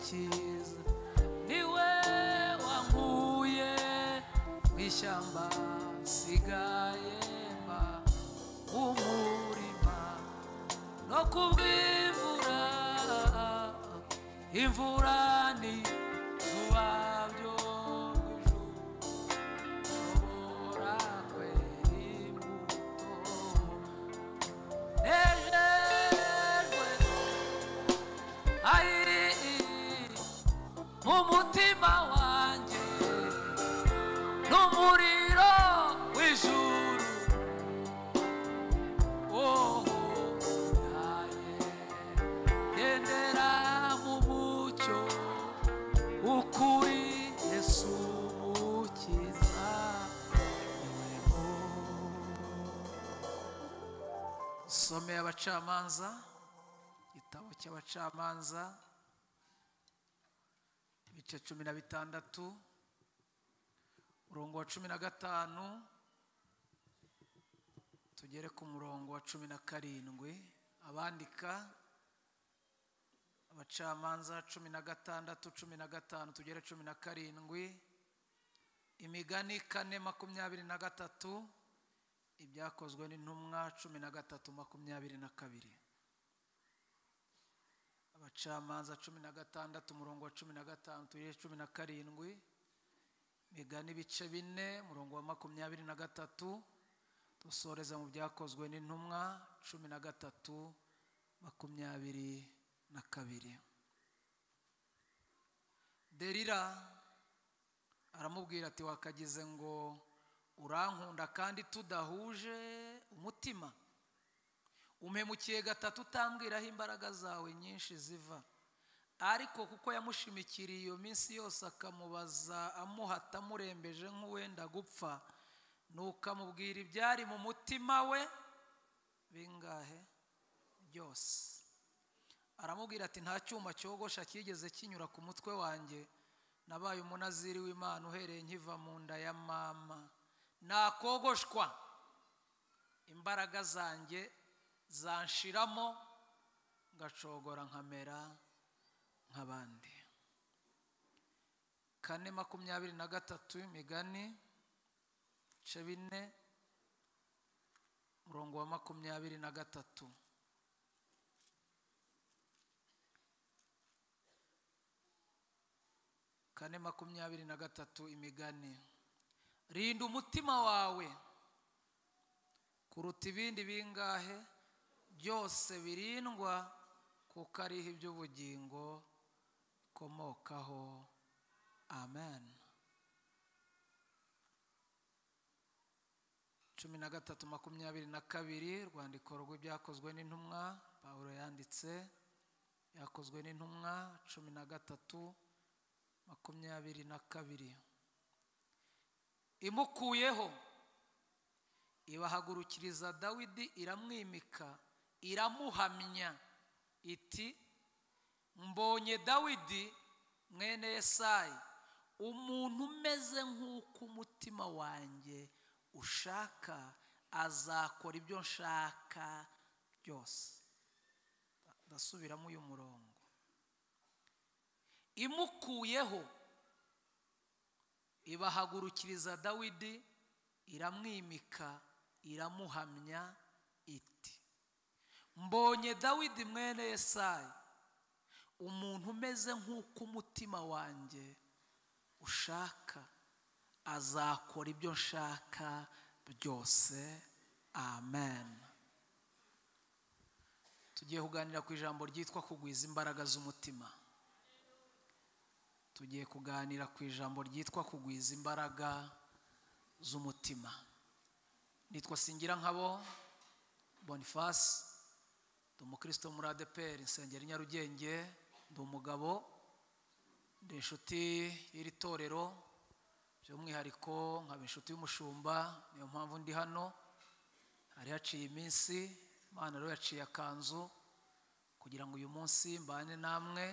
kiza niwe wankuye mu ishyamba sigaye mba umurima no kubw'imvura imvura ni vuba byo ushobora kwera imbuto nejejwe ayiri mu mutima wanjye n'umuriro w'ijuru oh sindaye gendera mu mucyo ukuri yesu mukiza niwe mu someye abacamanza igitabo cy'abacamanza ibice cumi na bitandatu umurongo wa cumi na gatanu tugere ku murongo wa cumi na karindwi abandika abacamanza cumi na gatandatu cumi na gatanu tugere cumi na karindwi imigani kane makumyabiri na gatatu ibyakozwe n'intumwa cumi na gatatu makumyabiri na kabiri abacamanza cumi na gatandatu umurongo wa cumi na gatanu tugere cumi na karindwi imigani ibice bine umurongo wa makumyabiri na gatatu dusoreza mu byakozwe n'intumwa cumi na gatatu makumyabiri na kabiri derira aramubwira ati wakagize ngo urankunda kandi tudahuje umutima umpemukiye gatatu utambwiraho imbaraga zawe nyinshi ziva ariko kuko yamushimikiriye iyo minsi yose akamubaza amuhata amurembeje nk'uwenda gupfa nuko amubwira ibyari mu mutima we bingahe byose aramubwira ati nta cyuma cyogosha cyigeze kinyura ku mutwe wanjye nabaye umunaziri w'imana uhereye nkiva mu nda ya mama nakogoshwa imbaraga zanjye zanshiramo ngacogora nkamera nk'abandi kane makumyabiri na gatatu imigani ibice bine umurongo wa makumyabiri na gatatu kane makumyabiri na gatatu imigani rinda umutima wawe kuruta ibindi bingahe byose birindwa kuko ariho iby'ubugingo bikomokaho amen cumi na gatatu makumyabiri na kabiri urwandiko rw'ibyakozwe n'intumwa pawulo yanditse byakozwe n'intumwa cumi na gatatu makumyabiri na kabiri imukuyeho ibahagurukiriza dawidi iramwimika iramuhamya iti mbonye dawidi mwene yesayi umuntu umeze nk'uko umutima wanjye ushaka azakora ibyo nshaka byose ndasubiramo uyu murongo imukuyeho ibahagurukiriza dawidi iramwimika iramuhamya iti mbonye dawidi mwene yesayi umuntu umeze nk'uko umutima wanjye ushaka azakora ibyo nshaka byose amen tugiye kuganira ku ijambo ryitwa kugwiza imbaraga z'umutima tugiye kuganira ku ijambo ryitwa kugwiza imbaraga z'umutima nitwa singira nkabo bonifasi ndi umukristo muri adeperi insengero i nyarugenge ndi umugabo ndi inshuti y'iri torero by'umwihariko nkaba inshuti y'umushumba niyo mpamvu ndi hano hari haciye iminsi imana rero yaciye akanzu kugira ngo uyu munsi mbane namwe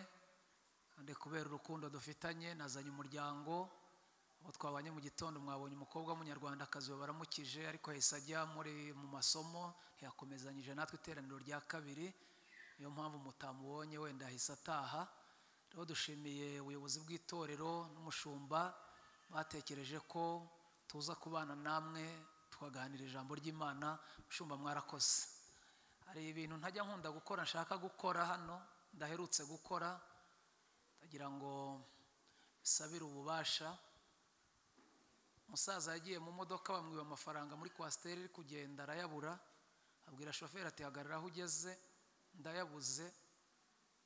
kandi kubera urukundo dufitanye nazanye umuryango abo twabanye mu gitondo mwabonye umukobwa w'umunyarwandakazi baramukije ariko yahise ajya muri mu masomo ntiyakomezanyije natwe iteraniro rya kabiri niyo mpamvu mutamubonye wenda ahise ataha rero dushimiye ubuyobozi bw'itorero n'umushumba batekereje ko tuza kubana namwe tukaganira ijambo ry'imana mushumba mwarakoze hari ibintu ntajya nkunda gukora nshaka gukora hano ndaherutse gukora ndagira ngo bisabire ububasha umusaza yagiye mu modoka bamwiba amafaranga muri kwasiteri iri kugenda arayabura abwira shoferi ati hagarara aho ugeze ndayabuze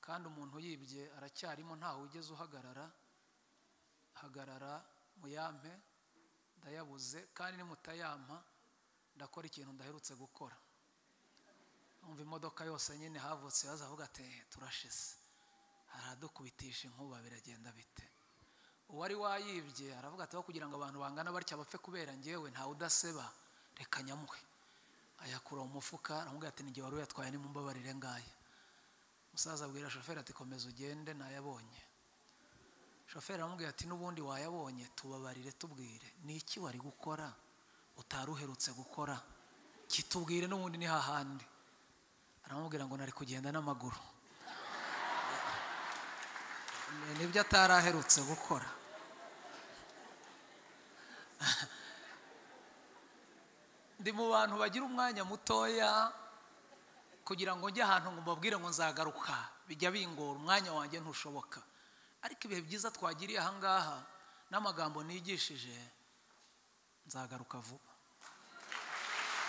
kandi umuntu yibye aracyarimo ntawe ugeze uhagarara hagarara muyampe ndayabuze kandi nimutayampa ndakora ikintu ndaherutse gukora umva imodoka yose nyine havutse yaza avuga ati turashize haradukubitisha inkuba biragenda bite uwari wayibye aravuga ati aho kugira ngo abantu bangana batya bapfe kubera ngewe ntawe udaseba reka nyamuhe ayakura mu mufuka aramubwira ati n'igihe wari uyatwaye nimumbabarire ngaya umusaza abwira shoferi ati komeza ugende nayabonye shoferi aramubwira ati n'ubundi wayabonye tubabarire tubwire ni iki wari gukora utari uherutse gukora kitubwire n'ubundi ni hahandi aramubwira ngo nari kugenda n'amaguru nibyo atari aherutse gukora ndi mu bantu bagira umwanya mutoya kugira ngo njye ahantu ngo mbabwire ngo nzagaruka bijya bingora umwanya wanjye ntushoboka ariko ibihe byiza twagiriye ahangaha n'amagambo nigishije nzagaruka vuba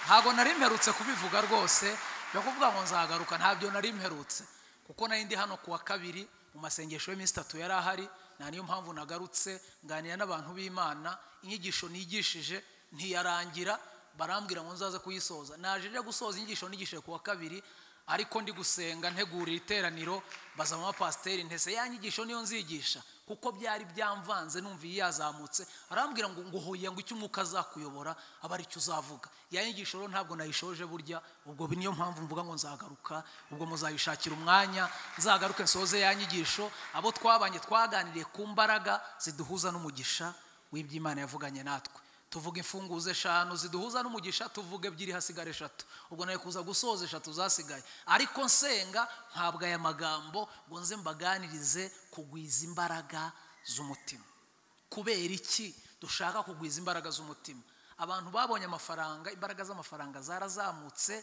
ntabwo nari mperutse kubivuga rwose yo kuvuga ngo nzagaruka ntabyo nari mperutse kuko nayo ndi hano kuwa kabiri mu masengesho y'iminsi itatu yari ahari nta niyo mpamvu nagarutse nganira n'abantu b'imana inyigisho nigishije ntiyarangira barambwira ngo nzaze kuyisoza naje njya gusoza inyigisho nigishije ku wa kabiri ariko ndi gusenga ntegura iteraniro baza mu bapasiteri ntese ya nyigisho niyo nzigisha kuko byari byamvanze numviye yazamutse arambwira ngo ngo huye ngo icyo umwuka azakuyobora aba aricyo uzavuga ya nyigisho rero ntabwo nayishoje burya ubwo niyo mpamvu mvuga ngo nzagaruka ubwo muzayishakira umwanya nzagaruke nsoze ya nyigisho abo twabanye twaganiriye ku mbaraga ziduhuza n'umugisha w'iby'imana yavuganye natwe tuvuga imfunguzo eshanu ziduhuza n'umugisha tuvuga ebyiri hasigara eshatu ubwo nawe kuza gusoza eshatu zasigaye ariko nsenga ntabwo aya magambo ngo nze mbaganirize kugwiza imbaraga z'umutima kubera iki dushaka kugwiza imbaraga z'umutima abantu babonye amafaranga imbaraga z'amafaranga zarazamutse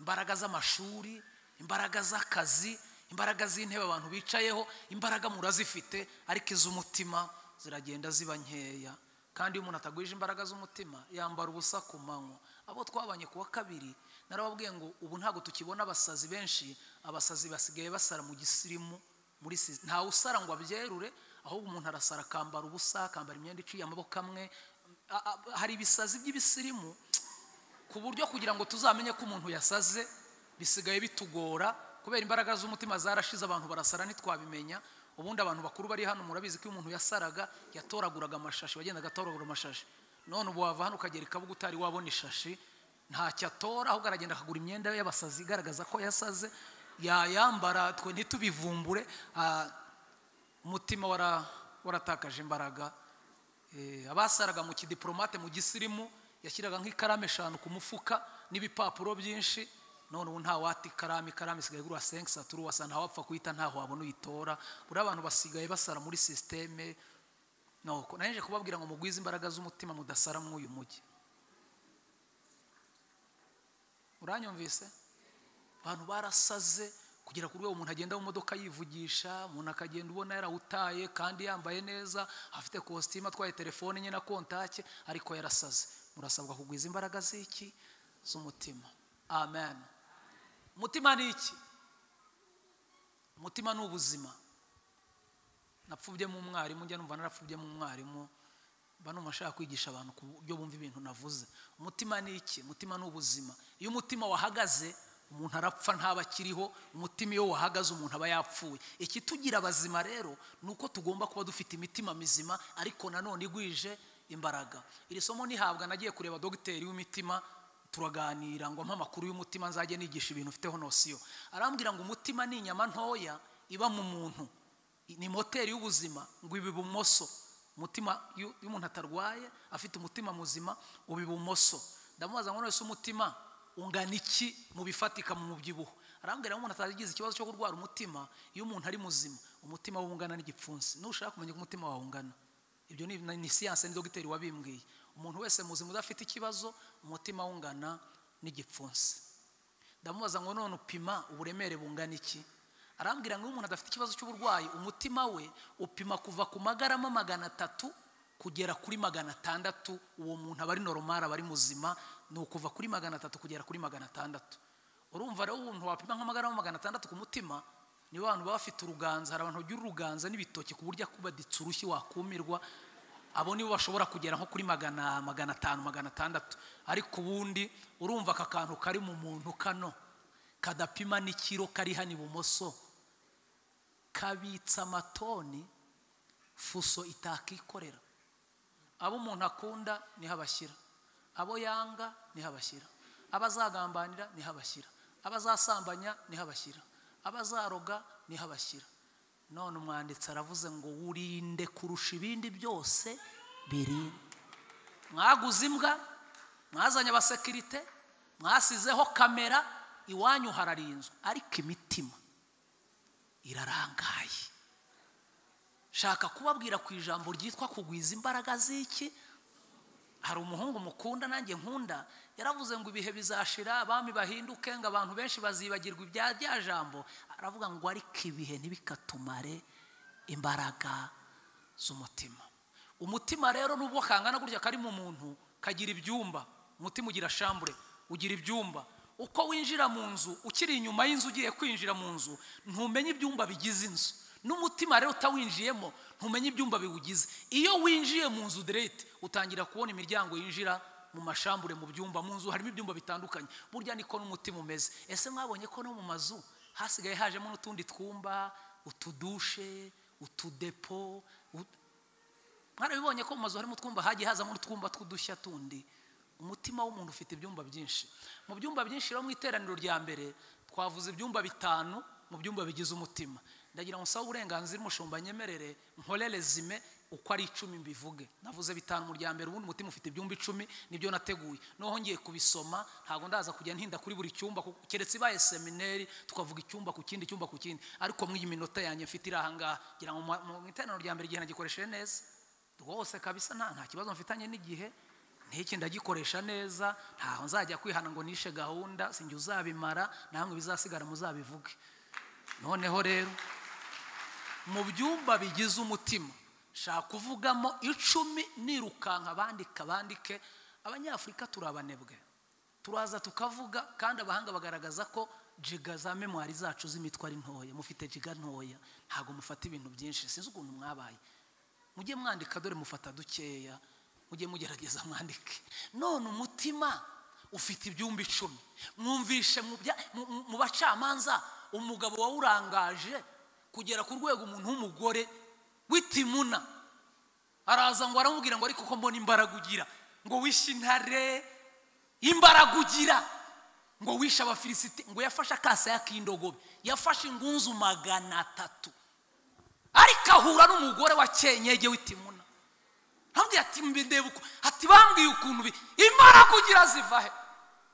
imbaraga z'amashuri imbaraga z'akazi imbaraga z'intebe abantu bicayeho imbaraga murazifite ariko iz'umutima ziragenda ziba nkeya kandi iyo umuntu atagwije imbaraga z'umutima yambara ubusa ku manywa abo twabanye ku wa kabiri narababwiye ngo ubu ntabwo tukibona abasazi benshi abasazi basigaye basara mu gisirimu muri ntawe usara ngo abyerure ahubwo umuntu arasara akambara ubusa akambara imyenda iciye amaboko amwe hari ibisazi by'ibisirimu ku buryo kugira ngo tuzamenye ko umuntu yasaze bisigaye bitugora kubera imbaraga z'umutima zarashize abantu barasara ntitwabimenya ubundi abantu bakuru bari hano murabizi ko iyo umuntu yasaraga yatoraguraga amashashi wagendaga atoragura amashashi none ubu wava hano ukagera ikabuga utari wabona ishashi ntacyo atora ahubwo aragenda akagura imyenda y'abasazi igaragaza ko yasaze yayambara twe ntitubivumbure umutima waratakaje imbaraga abasaraga mu kidiporomate mu gisirimu yashyiraga nk'ikaramu eshanu ku mufuka n'ibipapuro byinshi none ubu ntawata ikaramu ikaramu isigaye igura senke saturu wasa ntawapfa kuyita ntaho wabona uyitora buriya abantu basigaye basara muri sisiteme nuko naje kubabwira ngo mugwize imbaraga z'umutima mudasara mw'uyu mujyi uranyumvise abantu barasaze kugera ku rwego umuntu agenda mu modoka yivugisha umuntu akagenda ubona yarawutaye kandi yambaye neza afite kositimu atwaye telefone nye na kontake ariko yarasaze murasabwa kugwiza imbaraga z'iki z'umutima amen umutima ni iki umutima ni ubuzima napfubiyemo umwarimu njya numva narapfubiyemo umwarimu mba numva nshaka kwigisha abantu ku buryo bumva ibintu navuze umutima ni iki umutima ni ubuzima iyo umutima wahagaze umuntu arapfa ntaba akiriho umutima iyo wahagaze umuntu aba yapfuye ikitugira abazima rero ni uko tugomba kuba dufite imitima mizima ariko nanone igwije imbaraga iri somo nihabwa nagiye kureba dogiteri w'imitima turaganira ngo mpa amakuru y'umutima nzajye nigisha ibintu ufiteho nosiyo arambwira ngo umutima ni inyama ntoya iba mu muntu ni moteri y'ubuzima ngo iba ibumoso umutima iyo umuntu atarwaye afite umutima muzima uba ibumoso ndamubaza ngo none umutima ungana iki mu bifatika mu mubyibuho arambwira ngo umuntu atagize ikibazo cyo kurwara umutima iyo umuntu ari muzima umutima we ungana n'igipfunsi nushaka kumenya ko umutima wawe ungana ibyo ni ni siyanse ni dogiteri wabimbwiye umuntu wese muzima udafite ikibazo umutima we ungana n'igipfunsi ndamubaza ngo none upima uburemere bungana iki arambwira ngo iyo umuntu adafite ikibazo cy'uburwayi umutima we upima kuva ku magarama magana atatu kugera kuri magana atandatu uwo muntu aba ari normal aba ari muzima ni ukuva kuri magana atatu kugera kuri magana atandatu urumva rero umuntu wapima nk'amagarama magana atandatu ku mutima ni ba bantu baba bafite uruganza hari abantu bagira uruganza n'ibitoki ku buryo akuba ditsurushyi wakumirwa abo nibo bashobora kugera nko kuri magana magana atanu magana atandatu ariko ubundi urumva aka kantu kari mu muntu kano kadapima n'ikiro kari hano ibumoso kabitsa amatoni fuso itakikorera abo umuntu akunda niho abashyira abo yanga niho abashyira abo azagambanira niho abashyira abo azasambanya niho abashyira abo azaroga niho abashyira none umwanditsi aravuze ngo wirinde kurusha ibindi byose biri mwaguze imbwa mwazanye abasekirite mwasizeho kamera iwanyu hararinzwe ariko imitima irarangaye shaka kubabwira ku ijambo ryitwa kugwiza imbaraga z'iki hari umuhungu mukunda nanjye nkunda yaravuze ngo ibihe bizashira abami bahinduke ngo abantu benshi bazibagirwa ibya rya jambo aravuga ngo ariko ibihe ntibikatumare imbaraga z'umutima umutima rero nubwo kangana gutya kari mu muntu kagira ibyumba umutima ugira shambure ugira ibyumba uko winjira mu nzu ukiri inyuma y'inzu ugiye kwinjira mu nzu ntumenye ibyumba bigize inzu n'umutima rero utawinjiyemo ntumenye ibyumba biwugize iyo winjiye mu nzu derete utangira kubona imiryango yinjira mu mashambure mu byumba mu nzu harimo ibyumba bitandukanye burya niko n'umutima umeze ese mwabonye ko no mu mazu hasigaye hajemo n'utundi twumba utudushe utudepo mwarabibonye ko mu mazu harimo utwumba hagiye hazamo n'utwumba tw'udushya tundi umutima w'umuntu ufite ibyumba byinshi mu byumba byinshi rero mu iteraniro rya mbere twavuze ibyumba bitanu mu byumba bigize umutima ndagira ngo nsabe uburenganzira umushumba nyemerere nkore rezime uko ari icumi mbivuge navuze bitanu mu rya mbere ubundi umutima ufite ibyumba icumi nibyo nateguye noneho ngiye kubisoma ntabwo ndaza kujya ntinda kuri buri cyumba keretse ibaye semineri tukavuga icyumba ku kindi icyumba ku kindi ariko mw'iyi minota yanjye mfite iri ahangaha ngira ngo mu iteraniro rya mbere igihe nagikoresheje neza rwose kabisa nta kibazo mfitanye n'igihe n'iki ndagikoresha neza ntaho nzajya kwihana ngo nishe gahunda sinjye uzabimara namwe bizasigara muzabivuge noneho rero mu byumba bigize umutima shaka kuvugamo icumi nirukanka bandika bandike abanyafurika turi abanebwe turaza tukavuga kandi abahanga bagaragaza ko jiga za memwari zacu z'imitwe ari ntoya mufite jiga ntoya ntabwo mufata ibintu byinshi sinzi ukuntu mwabaye mujye mwandika dore mufata dukeya mujye mugerageza mwandike none umutima ufite ibyumba icumi mwumvishe mu bacamanza umugabo wawurangaje kugera ku rwego umuntu w'umugore w'itimuna araza ngo aramubwira ngo ariko ko mbona imbaraga ugira ngo wishe intare imbaraga ugira ngo wishe abafilisiti ngo yafashe akasaya k'indogobe yafashe ingunzu magana atatu ariko ahura n'umugore wa kenyege w'itimuna hambwira ati mbindeba uko ati bambwiye ukuntu imbaraga ugira ziva he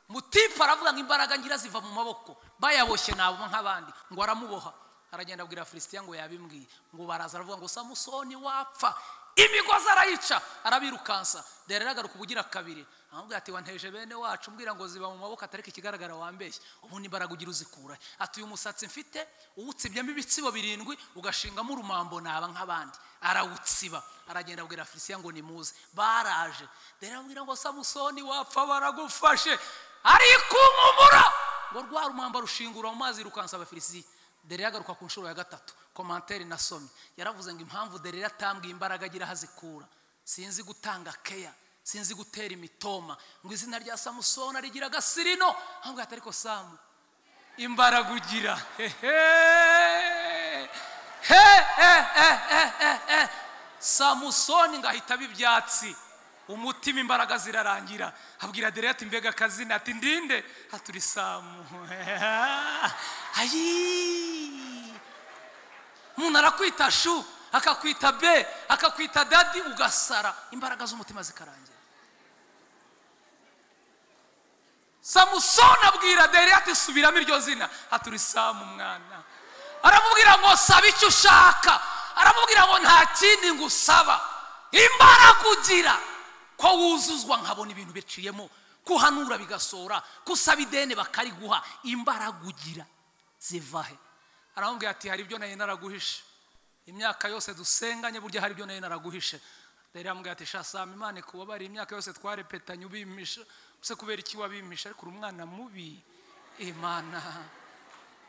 mutipa aravuga ngo imbaraga ngira ziva mu maboko bayaboshye nabo nk'abandi ngo aramuboha aragenda abwira filisitiya ngo yabimbwiye ngo baraza aravuga ngo samusoni wapfa imigozi arayica arabirukansa rero agaruka ubugira kabiri aramubwira ati wanteje bene wacu mbwira ngo ziba mu maboko atareka ikigaragara wambeshye ubundi imbaraga ugira uzikura ati uyu musatsi mfite uwutsibyemo ibitsibo birindwi ugashingamo urumambo naba nk'abandi arawutsiba aragenda abwira filisitiya ngo nimuze baraje rero aramubwira ngo samusoni wapfa baragufashe ariko umumura ngo rwa rumamba rushingura mu mazi yirukansa abafilisitiya derera agaruka ku nshuro ya gatatu komantere nasomye yaravuze ngo impamvu derera atambwiye imbaraga agira aho azikura sinzi gutanga keya sinzi gutera imitoma ngo izina rya samusoni rigira agasirino ahubwo hatari ko samu imbaraga ugira samusoni ngo ahita aba ibyatsi umutima imbaraga zirarangira abwira dore ati mbega akazina ati ndinde haturi samu ayi umuntu arakwita shu akakwita be akakwita dadi ugasara imbaraga z'umutima zikarangira samusoni abwira dore ati subiramo iryo zina haturi samu mwana aramubwira ngo saba icyo ushaka aramubwira ngo nta kindi ngusaba imbaraga ugira ko wuzuzwa nkabona ibintu biciyemo kuhanura bigasohora kusaba ideni bakariguha imbaraga ugira zivahe aramubwira ati hari ibyo nari naraguhishe imyaka yose dusenganye burya hari ibyo nari naraguhishe rero aramubwira ati shasama imana ikubabare imyaka yose twarepetanye ubimisha ese kubera iki wabimisha ariko uri umwana mubi imana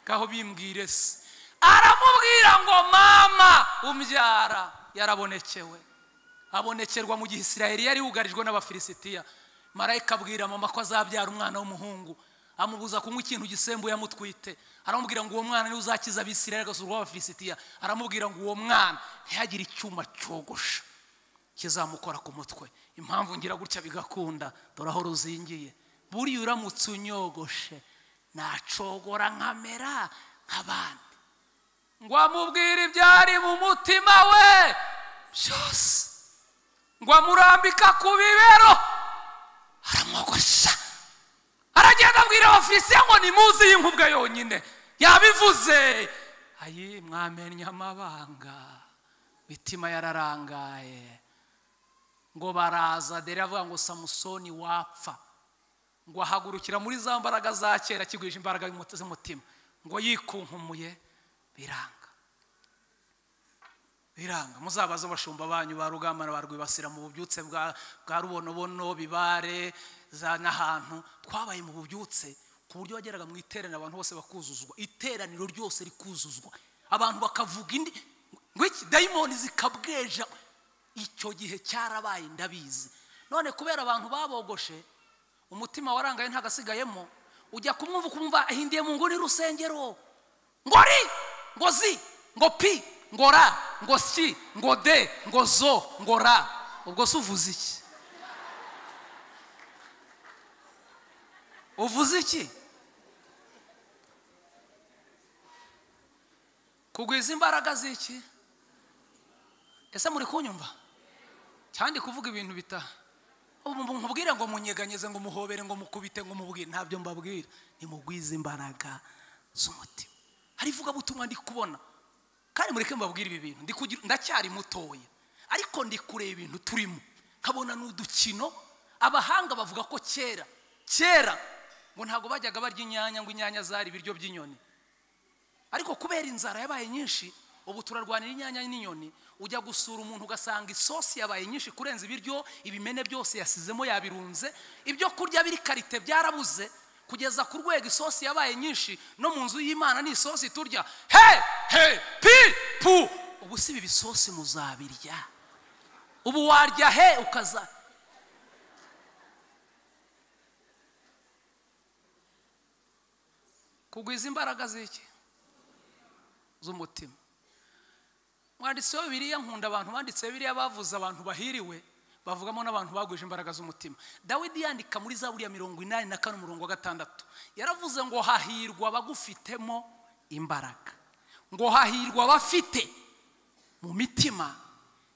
ngaho bimbwire se aramubwira ngo mama umbyara yarabonekewe abonekerwa mu gihe isirayeli yari yugarijwe n'abafilisitiya marayika abwira mama ko azabyara umwana w'umuhungu amubuza kunywa ikintu gisembuye amutwite aramubwira ngo uwo mwana niwe uzakiza abisirayeli agasurwa abafilisitiya aramubwira ngo uwo mwana ntihagire icyuma cyogosha kizamukora ku mutwe impamvu ngira gutya bigakunda dore aho ruzingiye buriya uramutse unyogoshe nacogora nkamera nk'abandi ngo amubwire ibyari mu mutima we byose ngo amurambika ku bibero aramwogosha aragenda abwira abafilisitiya ngo ni muzi y'inkubwe yonyine yabivuze ayi mwamenya amabanga imitima yararangaye ngo baraza dore avuga ngo samusoni wapfa ngo ahagurukira muri za mbaraga za kera akigwije imbaraga z'umutima ngo yikunkumuye biranga biranga muzabaze abashumba banyu ba rugamba na ba rwibasira mu bubyutse bwa rubonobono bibare za n'ahantu twabaye mu bubyutse ku buryo wageraga mu iteraniro abantu bose bakuzuzwa iteraniro ryose rikuzuzwa abantu bakavuga indi ngo iki dayimoni zikabweja icyo gihe cyarabaye ndabizi none kubera abantu babogoshe umutima warangaye ntagasigayemo ujya kumwumva ukumva ahindiye mu nguni rusengero ngo ri ngo zi ngo pi ngo ra ngo si ngo de ngo zo ngo ra ubwo se uvuze iki uvuze iki kugwiza imbaraga z'iki ese muri kunyumva cyane kuvuga ibintu bitaha mubwire ngo munyeganyeze ngo muhobere ngo mukubite ngo mubwire ntabyo mbabwira nimugwize imbaraga z'umutima hari ivugabutumwa ndi kubona kandi mureke mbabwire ibi bintu ndacyari mutoya ariko ndi kureba ibintu turimo nkabona n'udukino abahanga bavuga ko kera kera ngo ntabwo bajyaga barya inyanya ngo inyanya zari ibiryo by'inyoni ariko kubera inzara yabaye nyinshi ubu turarwanira inyanya n'inyoni ujya gusura umuntu ugasanga isosi yabaye nyinshi kurenza ibiryo ibimene byose yasizemo yabirunze ibyo kurya biri karite byarabuze kugeza ku rwego isosi yabaye nyinshi no mu nzu y'imana ni isosi turya he he pi pu ubu si ibi bisosi muzabirya ubu warya he ukaza kugwiza imbaraga z'iki z'umutima mwanditsi wa biriya nkunda abantu banditse biriya bavuze abantu bahiriwe bavugamo n'abantu bagwije imbaraga z'umutima dawidi yandika muri za buriya mirongo inani na kane umurongo wa gatandatu yaravuze ngo hahirwa abagufitemo imbaraga ngo hahirwa abafite mu mitima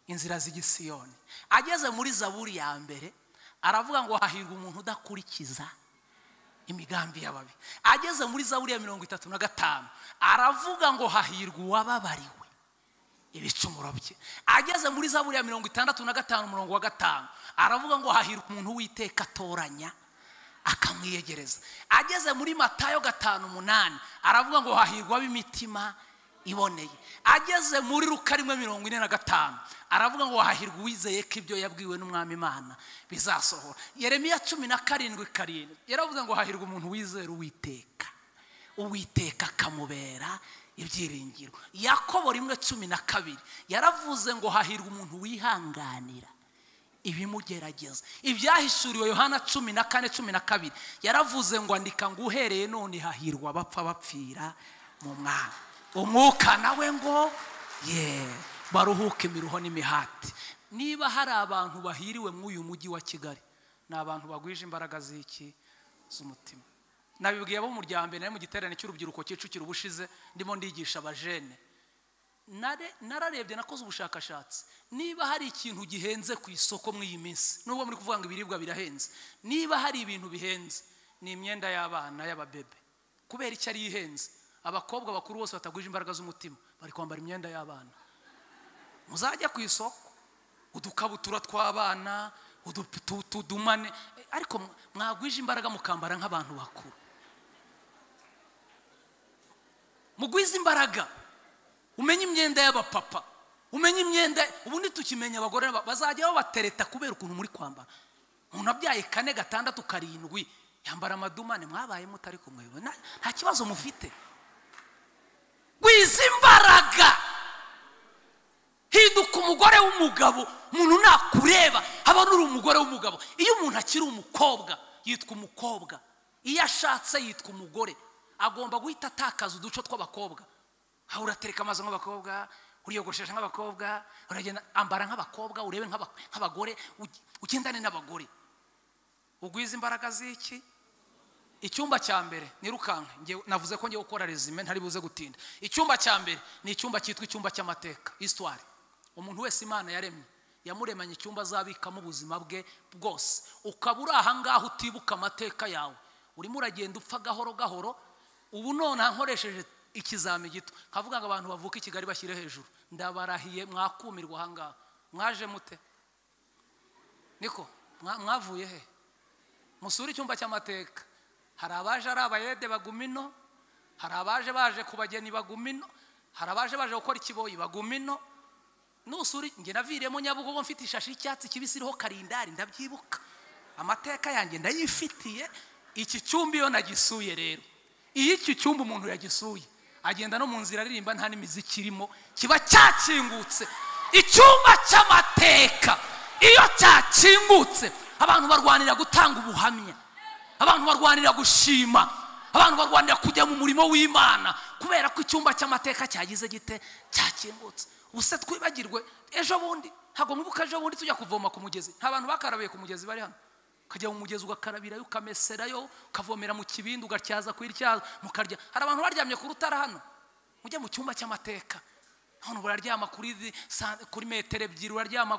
inzira z'igisiyoni ageze muri zaburi ya mbere aravuga ngo hahirwa umuntu udakurikiza imigambi y'ababi ageze muri zaburi ya mirongo itatu na gatanu aravuga ngo hahirwa uwababariwe ibicumuro bye ageze muri za buriya mirongo itandatu na gatanu umurongo wa gatanu aravuga ngo hahirwa umuntu witeka atoranya akamwiyegereza ageze muri matayo gatanu umunani aravuga ngo hahirwa ab'imitima iboneye ageze muri ruka rimwe mirongo ine na gatanu aravuga ngo hahirwa uwizeye ko ibyo yabwiwe n'umwami imana bizasohora yeremiya cumi na karindwi karindwi yaravuga ngo hahirwa umuntu wizera uwiteka uwiteka akamubera ibyiringiro yakobo rimwe cumi na kabiri yaravuze ngo hahirwa umuntu wihanganira ibimugerageza ibyahishuriwe yohana cumi na kane cumi na kabiri yaravuze ngo andika ngo uhereye none hahirwa abapfa bapfira mu mwana umwuka nawe ngo ye baruhuke imiruho n'imihati niba hari abantu bahiriwe mw'uyu mujyi wa kigali ni abantu bagwije imbaraga z'iki z'umutima nabibwiye abo mu rya mbere nari mu giterane cy'urubyiruko kicukiro ubushize ndimo ndigisha abajene nararebye nakoze ubushakashatsi niba hari ikintu gihenze ku isoko muri iyi minsi nubwo muri kuvuga ngo ibiribwa birahenze niba hari ibintu bihenze ni imyenda y'abana y'ababebe kubera icyo ari ihenze abakobwa bakuru bose batagwije imbaraga z'umutima bari kwambara imyenda y'abana muzajya ku isoko udukabutura tw'abana utudumane ariko mwagwije imbaraga mukambara nk'abantu bakuru mugwize imbaraga umenye imyenda y'abapapa umenye imyenda ubundi tukimenya abagore bazajya babatereta kubera ukuntu muri kwambara umuntu abyaye kane gatandatu karindwi yambara amadumane mwabaye mutari kumwe nta kibazo mufite gwiza imbaraga hinduka umugore w'umugabo umuntu nakureba haba nuri umugore w'umugabo iyo umuntu akiri umukobwa yitwa umukobwa iyo ashatse yitwa umugore agomba guhita atakaza uduco tw'abakobwa aho uratereka amazu nk'abakobwa uriyogoshesha nk'abakobwa uragenda ambara nk'abakobwa urebe nk'abagore ugendane n'abagore ugwiza imbaraga z'iki icyumba cya mbere nirukanka navuze ko ngiye gukora rezime ntari buze gutinda icyumba cya mbere ni icyumba cyitwa icyumba cy'amateka isitwari umuntu wese imana yaremye yamuremanye icyumba azabikamo ubuzima bwe bwose ukaba uri ahangaha utibuka amateka yawe urimo uragenda upfa gahoro gahoro ubu none nkoresheje ikizami gito nkavuga ngo abantu bavuka i kigali bashyire hejuru ndabarahiye mwakumirwa ahangaha mwaje mute niko mwavuye he musure icyumba cy'amateka hari abaje ari abayede bagumino hari abaje baje ku bageni bagumino hari abaje baje gukora ikiboyi bagumino nusuri njye naviriyemo nyabugogo mfite ishashi y'icyatsi kibisi iriho karindari ndabyibuka amateka yanjye ndayifitiye iki cyumba iyo nagisuye rero iyo iki cyumba umuntu yagisuye agenda no mu nzira aririmba nta n'imiziki irimo kiba cyakingutse icyumba cy'amateka iyo cyakingutse abantu barwanira gutanga ubuhamya abantu barwanira gushima abantu barwanira kujya mu murimo w'imana kubera ko icyumba cy'amateka cyagize gite cyakingutse ubuse twibagirwe ejo bundi ntabwo mwibuka ejo bundi tujya kuvoma ku mugezi nta bantu bakarabiye ku mugezi bari hano ukajya mu mugezi ugakarabirayo ukameserayo ukavomera mu kibindi ugatyaza ku iryazo mukarya hari abantu baryamye ku rutara hano mujye mu cyumba cy'amateka hano buraryama kuri kuri metero ebyiri uraryama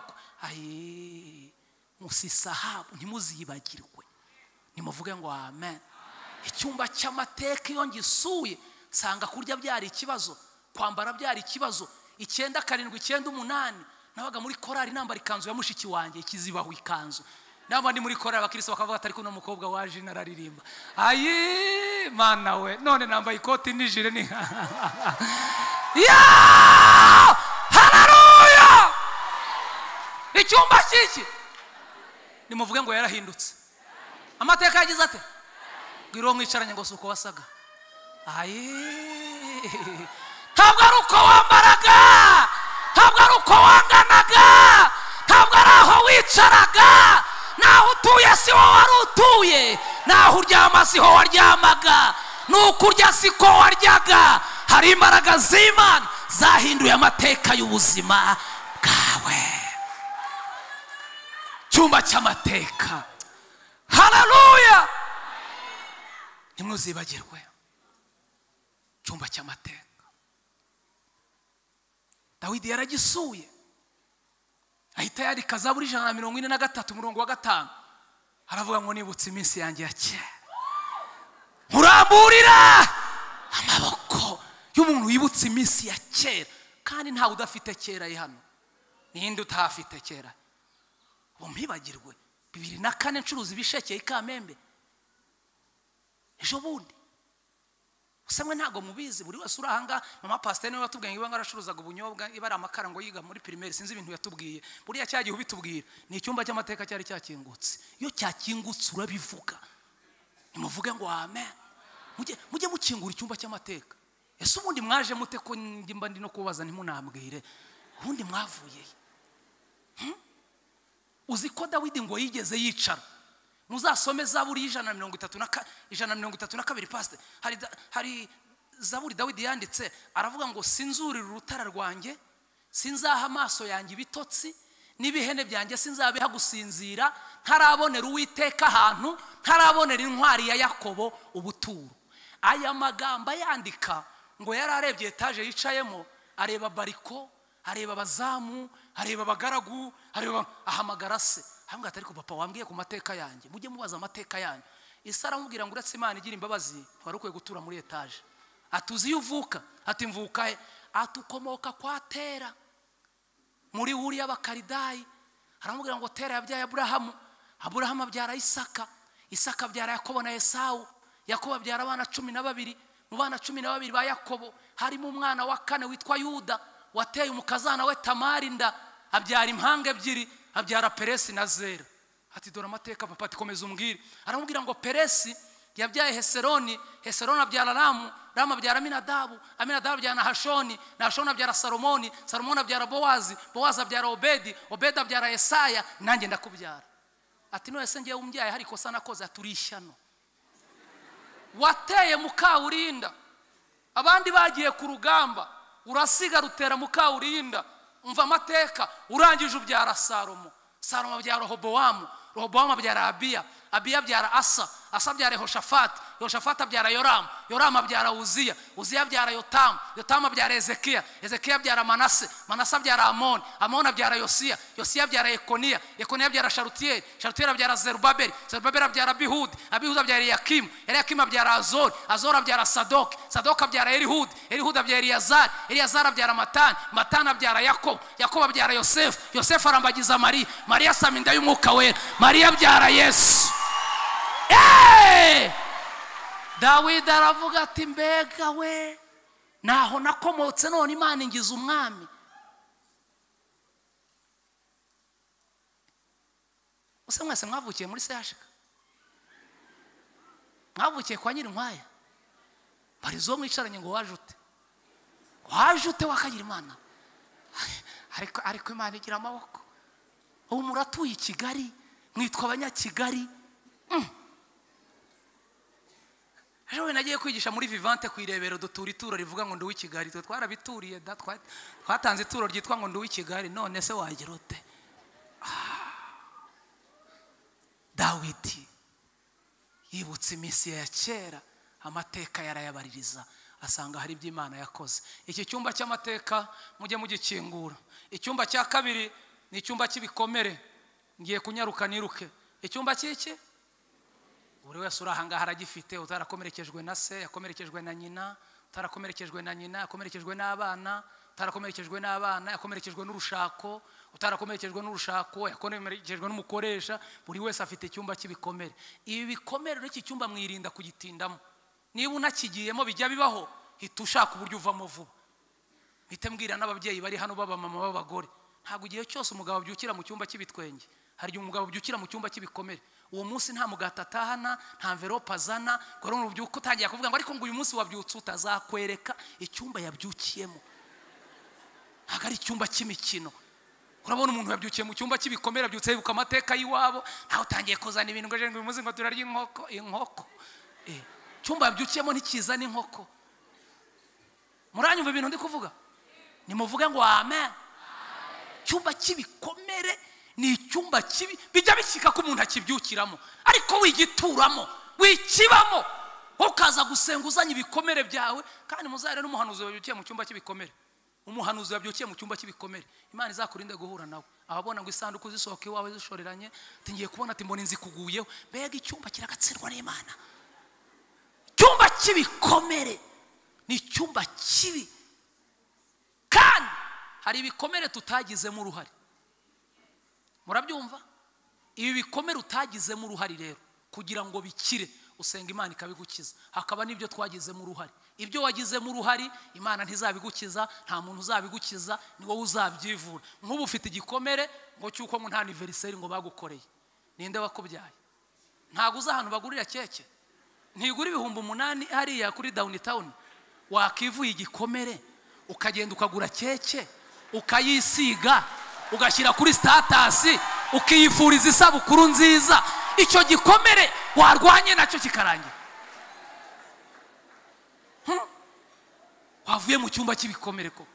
ayi musisahabu ntimuzibagirwe nimuvuge ngo amen icyumba cy'amateka iyo ngisuye nsanga kurya byari ikibazo kwambara byari ikibazo icyenda karindwi icyenda umunani nabaga muri korari nambara ikanzu ya mushiki wanjye ikizibaho ikanzu naba ndi muri korari abakirisi bakavuga atari kuno mukobwa waje inararirimba ayi mana we none nambaye ikoti nijire ni ya hararuya icyumba cy'iki nimuvuge ngo yarahindutse amateka yagize ate bwira uwo mwicaranye ngo si uko wasaga ayi ntabwo ari uko wambaraga ntabwo ari uko wanganaga ntabwo ari aho wicaraga naho utuye si ho wari utuye naho uryama si ho waryamaga nuko urya si ko waryaga hari imbaraga z'imana zahinduye amateka y'ubuzima bwawe cyumba cy'amateka hararuya ntimuzibagirwe cyumba cy'amateka dawidi yaragisuye ahita yandika za buri ijana na mirongo ine na gatatu umurongo wa gatanu aravuga ngo nibutse iminsi yanjye ya kera nkuramburira amaboko y'umuntu wibutse iminsi ya kera kandi ntawe udafite kera ye hano ninde utahafite kera ubu mpibagirwe bibiri na kane ncuruza ibisheke ikamembe ejo bundi usamwe ntabwo mubizi buri wese uri ahangaha mama pasiteri niwe watubwiye ngo iba ngaracuruzaga ubunyobwa iba ari amakara ngo yiga muri pirimeri sinzi ibintu yatubwiye buriya cya gihe ubitubwira ni icyumba cy'amateka cyari cyakingutse iyo cyakingutse urabivuga ntimuvuge ngo amen mujye mukingura icyumba cy'amateka ese ubundi mwaje mute ko ndimba ndi no kubaza ntimunambwire ubundi mwavuye uzi ko dawidi ngo yigeze yicara muzasome zaburi y'ijana na mirongo itatu na ijana na mirongo itatu na kabiri pasite hari hari zaburi dawidi yanditse aravuga ngo sinzurira urutara rwanjye sinzaha amaso yanjye ibitotsi n'ibihene byanjye sinzabiha gusinzira ntarabonera uwiteka ahantu ntarabonera intwari ya yakobo ubuturo aya magambo ayandika ngo yari arebye etaje yicayemo areba bariko areba abazamu areba abagaragu areba ahamagara se ahubwo atari ku papa wambwiye ku mateka yanjye mujye mubaza amateka yanyu isi aramubwira ngo uretse imana igira imbabazi wari ukwiye gutura muri etaje atuzi iyo uvuka ati mvuka he atukomoka kwa tera muri wuri y'abakaridayi haramubwira ngo tera yabyaye aburahamu aburahamu abyara isaka isaka abyara yakobo na esawu yakobo abyara abana cumi na babiri mu bana cumi na babiri ba yakobo harimo umwana wa kane witwa yuda wateye umukazana we tamari inda abyara impanga ebyiri abyara peresi na zera ati dore amateka papa ati komeza umbwire aramubwira ngo peresi yabyaye heseroni heseroni abyara ramu ramu abyara aminadabu aminadabu abyara nahashoni nahashoni abyara salomoni salomoni abyara bowazi bowazi abyara obedi obedi abyara yesaya nanjye ndakubyara ati none ngewe umbyaye hari ikosa nakoze ati uri ishyano wateye mukawurinda abandi bagiye ku rugamba urasiga rutera mukawurinda umva amateka urangije ubyara salomo salomo abyara rohobowamu rohobowamu abyara abiya abiya abyara asa asa abyara yehoshafati yehoshafati abyara yoramu yoramu abyara uziya uziya abyara yotamu yotamu abyara ezekiya ezekiya abyara manase manase abyara amoni amoni abyara yosiya yosiya abyara ekoniya ekoniya abyara sharutiyeri sharutiyeri abyara zerubaberi zerubaberi abyara abihudi abihudi abyara yakimu yakimu abyara azori azori abyara sadoki sadoki abyara erihudi erihudi abyara eliyazari eliyazari abyara matani matani abyara yakobo yakobo abyara yosefu yosefu arambagiza mariya mariya asama inda y'umwuka wera mariya abyara yesu dawidi aravuga ati mbega we ntaho nakomotse none imana ingiza umwami use mwese mwavukiye muri sehashika mwavukiye kwa nyirinkwaya marizo mwicaranye ngo waje ute waje ute wakagira imana ariko ariko imana igira amaboko ubu muratuye i kigali mwitwa abanyakigali ejo we nagiye kwigisha muri vivante ku irebero dutura ituro rivuga ngo nduwe i kigali twe twarabituriye da twatanze ituro ryitwa ngo nduwe i kigali none se wagira ute dawidi yibutse iminsi ya kera amateka yarayabaririza asanga hari ibyo imana yakoze iki cyumba cy'amateka mujye mugikingura icyumba cya kabiri ni icyumba cy'ibikomere ngiye kunyaruka niruke icyumba cy'iki buri wese uri ahangaha aragifite utarakomerekejwe na se yakomerekejwe na nyina utarakomerekejwe na nyina yakomerekejwe n'abana utarakomerekejwe n'abana yakomerekejwe n'urushako utarakomerekejwe n'urushako yakomerekejwe n'umukoresha buri wese afite icyumba cy'ibikomere ibi bikomere n'iki cyumba mwirinda kugitindamo niba unakigiyemo bijya bibaho hita ushaka uburyo uvamo vuba mpite mbwira n'ababyeyi bari hano b'abamama b'abagore ntabwo igihe cyose umugabo abyukira mu cyumba cy'ibitwenge hari igihe umugabo ubyukira mu cyumba cy'ibikomere uwo munsi nta mugati atahana nta mverope azana ngo rero ubyuka utangira kuvuga ngo ariko ngo uyu munsi wabyutse utazakwereka icyumba yabyukiyemo ntabwo ari icyumba cy'imikino urabona umuntu yabyukiye mu cyumba cy'ibikomere abyutse yibuka amateka y'iwabo nawe utangiye kuzana ibintu ngo uyu munsi ngo turarya inkoko inkoko icyumba yabyukiyemo ntikizana inkoko muranyumva ibintu ndi kuvuga nimuvuge ngo amen icyumba cy'ibikomere ni icyumba kibi bijya bishyika ko umuntu akibyukiramo ariko wigituramo wikibamo ukaza gusenga uzanye ibikomere byawe kandi muzare n'umuhanuzi wabyukiye mu cyumba cy'ibikomere umuhanuzi wabyukiye mu cyumba cy'ibikomere imana izakurinde guhura nawe ababona ngo isanduku zisohoka iwawe zishoreranye ngiye kubona ati mbona inzu ikuguyeho mbega icyumba kiragatsirwa n'imana icyumba cy'ibikomere ni icyumba kibi kandi hari ibikomere tutagizemo uruhare murabyumva ibi bikomere utagizemo uruhare rero kugira ngo bikire usenga imana ikabigukiza hakaba n'ibyo twagizemo uruhare ibyo wagizemo uruhare imana ntizabigukiza nta muntu uzabigukiza ni wowe uzabyivura nk'ubu ufite igikomere ngo cy'uko nta aniveriseri ngo bagukoreye ninde wakubyaye ntabwo uzi ahantu bagurira keke ntigura ibihumbi umunani hariya kuri dawuni tawuni wakivuye igikomere ukagenda ukagura keke ukayisiga ugashyira kuri sitatasi ukiyifuriza isabukuru nziza icyo gikomere warwanye nacyo kikarangira wavuye mu cyumba cy'ibikomere koko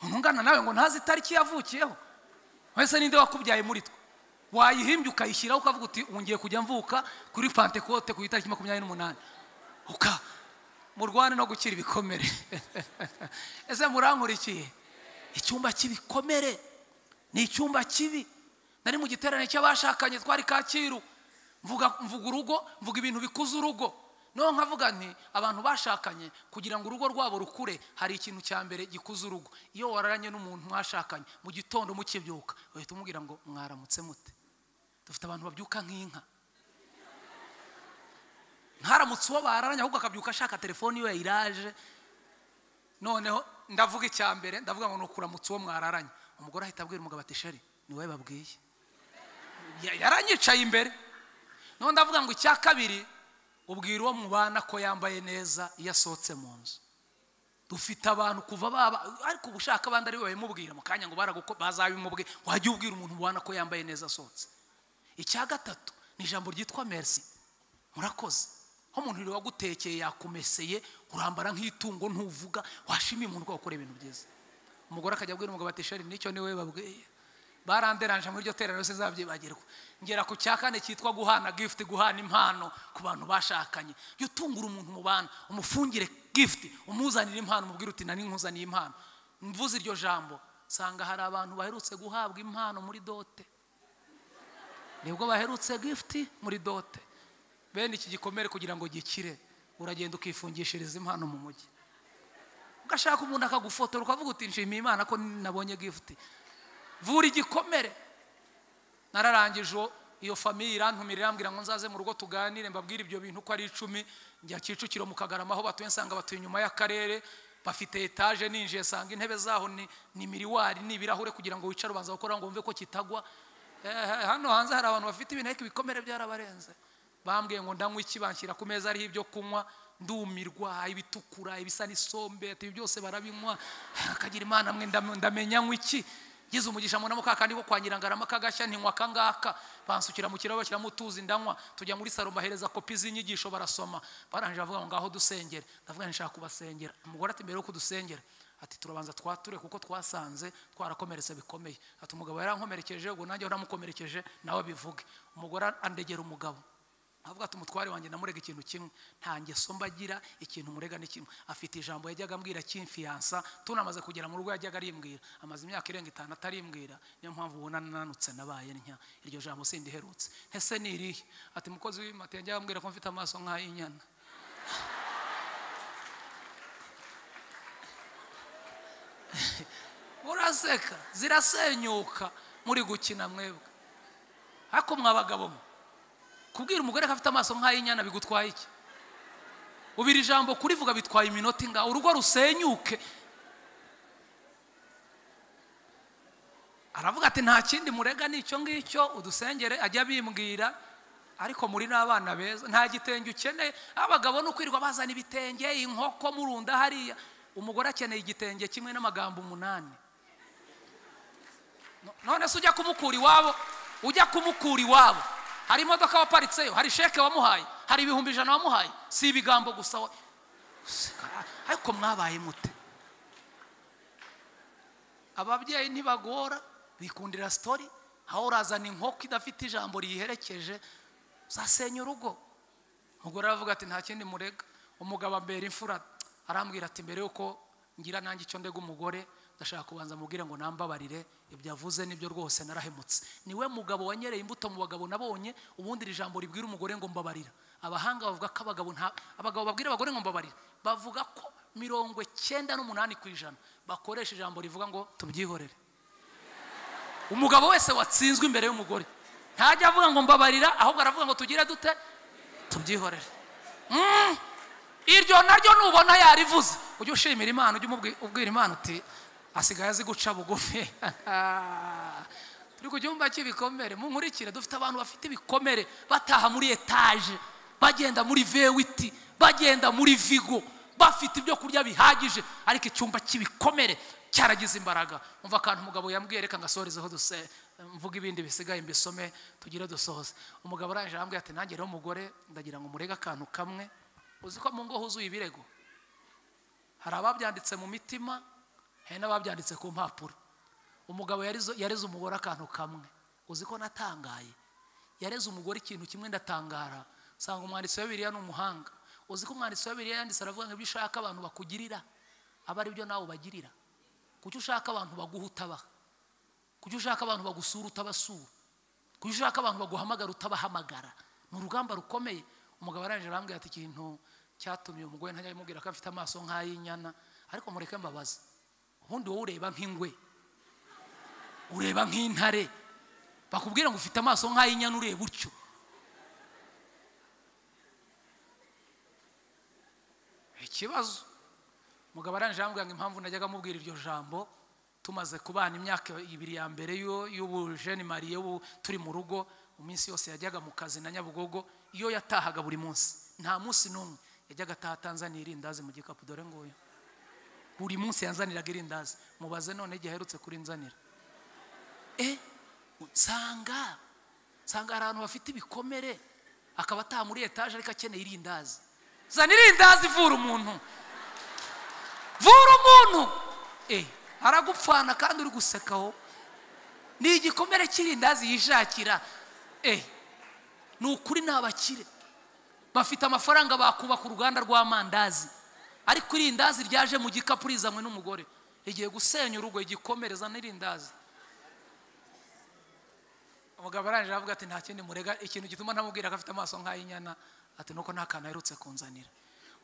umuntu ungana nawe ngo ntazi itariki yavukiyeho wese ninde wakubyaye muri twe wayihimbye ukayishyiraho ukavuga uti wongeye kujya mvuka kuri pantekote ku itariki makumyabiri n'umunani uka murwane no gukira ibikomere ese murankurikiye icyumba cy'ibikomere ni icyumba kibi nari mu giterane cy'abashakanye twari kacyiru mvuga urugo mvuga ibintu bikuza urugo no nkavuga nti abantu bashakanye kugira ngo urugo rwabo rukure hari ikintu cya mbere gikuza urugo iyo wararanye n'umuntu mwashakanye mu gitondo mukibyuka uhita umubwira ngo mwaramutse mute dufite abantu babyuka nk'inka ntaramutse uwo bararanye ahubwo akabyuka ashaka telefoni iyo yayiraje noneho ndavuga icya mbere ndavuga ngo ni ukuramutse uwo mwararanye umugore ahita abwira umugabo ati sheri ni wowe babwiye Ya- yaranyicaye imbere noneho ndavuga ngo icya kabiri ubwira uwo mubana ko yambaye neza iyo asohotse mu nzu dufite abantu kuva baba ariko uba ushaka abandi ari we babimubwira mu kanya ngo baraguko bazabimubwira wajya ubwira umuntu ubona ko yambaye neza asohotse icya gatatu ni ijambo ryitwa merisi murakoze aho umuntu rero wagutekeye yakumeseye urambara nk'itungo ntuvuga washimiye umuntu ko wakora ibintu byiza umugore akajya abwira umugabo ati sheri nicyo niwe babwiye baranderanje muri iryo terera yose zabyibagirwa ngera ku cya kane cyitwa guhana gift guhana impano ku bantu bashakanye jya utungura umuntu mubana umufungire gift umuzanire impano umubwire uti nari nkuzaniye impano mvuze iryo jambo nsanga hari abantu baherutse guhabwa impano muri dote nibwo baherutse gift muri dote bene iki gikomere kugira ngo gikire uragenda ukifungishiriza impano mu mujyi ugashaka umuntu akagufotora ukavuga uti nshimiye imana ko nabonye gift vura igikomere nararangije uwo- iyo famiye irantumira irambwira ngo nzaze mu rugo tuganire mbabwire ibyo bintu ko ari icumi njya kicukiro mu kagarama aho batuye nsanga batuye inyuma y'akarere bafite etaje ninjiye sanga intebe zaho ni, ni miriwari ni ibirahure kugira ngo wicare ubanza gukora ngo wumve ko kitagwa Eh, hano hanze hari abantu bafite ibintu ariko ibikomere byarabarenze bambwiye ngo ndanywe iki banshyira ku meza ariho ibyo kunywa ndumirwa ibitukura ibisa n'isombe ati, ibi byose barabinywa akagira imana mwe ndam- ndamenya nywa iki ngize umugisha mbona mu kakandi ko kwa nyirangarama kagashya ntinywa akangaka bansukira mu kirahure bashyiramo utuzi ndanywa tujya muri salo mbahereza kopi z'inyigisho barasoma barangije bavuga ngo ngaho dusengere ndavuga nti nshaka kubasengera umugore ati mbere yuko dusengera ati turabanza twature kuko twasanze twarakomeretse bikomeye ati umugabo yarankomerekeje ubwo nanjye waramukomerekeje nawe bivuge umugore andegera umugabo avuga ati umutware wanjye ndamurega ikintu kimwe nta ngeso mba agira ikintu murega ni kimwe afite ijambo yajyaga ambwira cy'imfiyansa tunamaze kugera mu rugo yajyaga arimbwira amaze imyaka irenga itanu atarimbwira niyo mpamvu ubona nananutse nabaye ntya iryo jambo sindiherutse ese ni irihe ati mukozi w'imata yajyaga ambwira ko mfite amaso nk'ay'inyana muraseka zirasenyuka muri gukina mwebwe ariko mwabagabo mwe kubwira umugore ko afite amaso nk'ay'inyana bigutwaye iki ubira ijambo kurivuga bitwaye iminota ingahe urugo rusenyuke aravuga ati nta kindi murega n'icyo ngicyo udusengere ajya abimbwira ariko muri n'abana beza nta gitenge ukeneye abagabo ni ukwirirwa bazana ibitenge inkoko murunda hariya umugore akeneye igitenge kimwe n'amagambo umunani No- none se ujya kumukura iwabo ujya kumukura iwabo hari imodoka waparitseyo hari sheke wamuhaye hari ibihumbi ijana wamuhaye si ibigambo gusa wa- ariko mwabaye mute ababyeyi ntibagora bikundira sitori aho urazana inkoko idafite ijambo riyiherekeje uzasenya urugo umugore aravuga ati nta kindi murega umugabo ambera imfura arambwira ati mbere yuko ngira nanjye icyo ndega umugore ndashaka kubanza mubwire ngo nambabarire ibyo avuze nibyo rwose narahemutse niwe mugabo wanyereye imbuto mu bagabo nabonye ubundi iri jambo ribwira umugore ngo mbabarira abahanga bavuga ko abagabo nta abagabo babwira abagore ngo mbabarira bavuga ko mirongo icyenda n'umunani ku ijana bakoresha ijambo rivuga ngo tubyihorere umugabo wese watsinzwe imbere y'umugore ntajya avuga ngo mbabarira ahubwo aravuga ngo tugire dute tubyihorere Mm. iryo naryo nubona yarivuze ujye ushimira imana ujye umubwi- ubwira imana uti asigaye azi guca bugufi turi ku cyumba cy'ibikomere munkurikire dufite abantu bafite ibikomere bataha muri etaje bagenda muri vewiti bagenda muri vigo bafite ibyo kurya bihagije ariko icyumba cy'ibikomere cyaragize imbaraga umva akantu umugabo yambwiye reka ngasohorezeho duse mvuga ibindi bisigaye mbisome tugire dusohoze umugabo arangije arambwira ati nanjye rero mugore ndagira ngo murege akantu kamwe uzi ko mu ngo huzuye ibirego hari ababyanditse mu mitima hari n'ababyanditse ku mpapuro umugabo yarizo- yareze umugore akantu kamwe uzi ko natangaye yareze umugore ikintu kimwe ndatangara nsanga umwanditsi wa biriya ni umuhanga uzi ko umwanditsi wa biriya yanditse aravuga ngo ibyo ushaka abantu bakugirira aba ari byo nawe ubagirira kuki ushaka abantu baguha utabaha kuki ushaka abantu bagusura utabasura kuki ushaka abantu baguhamagara utabahamagara ni urugamba rukomeye umugabo arangije arambwira ati ikintu cyatumye uyu mugore ntajya amubwira ko afite amaso nk'ay'inyana ariko mureke mbabaza ubundi wowe ureba nk'ingwe ureba nk'intare bakubwira ngo ufite amaso nk'ay'inyana ureba utyo ikibazo umugabo arangije arambwira ngo impamvu najyaga amubwira iryo jambo tumaze kubana imyaka ibiri ya mbere y'ubujeni mariye turi mu rugo iminsi yose yajyaga mu kazi na nyabugogo iyo yatahaga buri munsi nta munsi n'umwe yajyaga ataha atanzaniye irindazi mu gikapu dore nguyu buri munsi yanzaniraga irindazi mubaze none igihe aherutse kurinzanira e nsanga nsanga hari ahantu bafite ibikomere akaba ataha muri etaje ariko akeneye irindazi zana irindazi vura umuntu vura umuntu eee aragupfana kandi uri gusekaho ni igikomere cy'irindazi yishakira eee ni ukuri ni abakire bafite amafaranga bakubaka uruganda rw'amandazi ariko irindazi ryaje mu gikapu rizanywe n'umugore rigiye gusenya urugo igikomereza n'irindazi umugabo arangije avuga ati nta kindi murega ikintu gituma ntamubwira ko afite amaso nk'ay'inyana ati nuko nta kantu aherutse kunzanira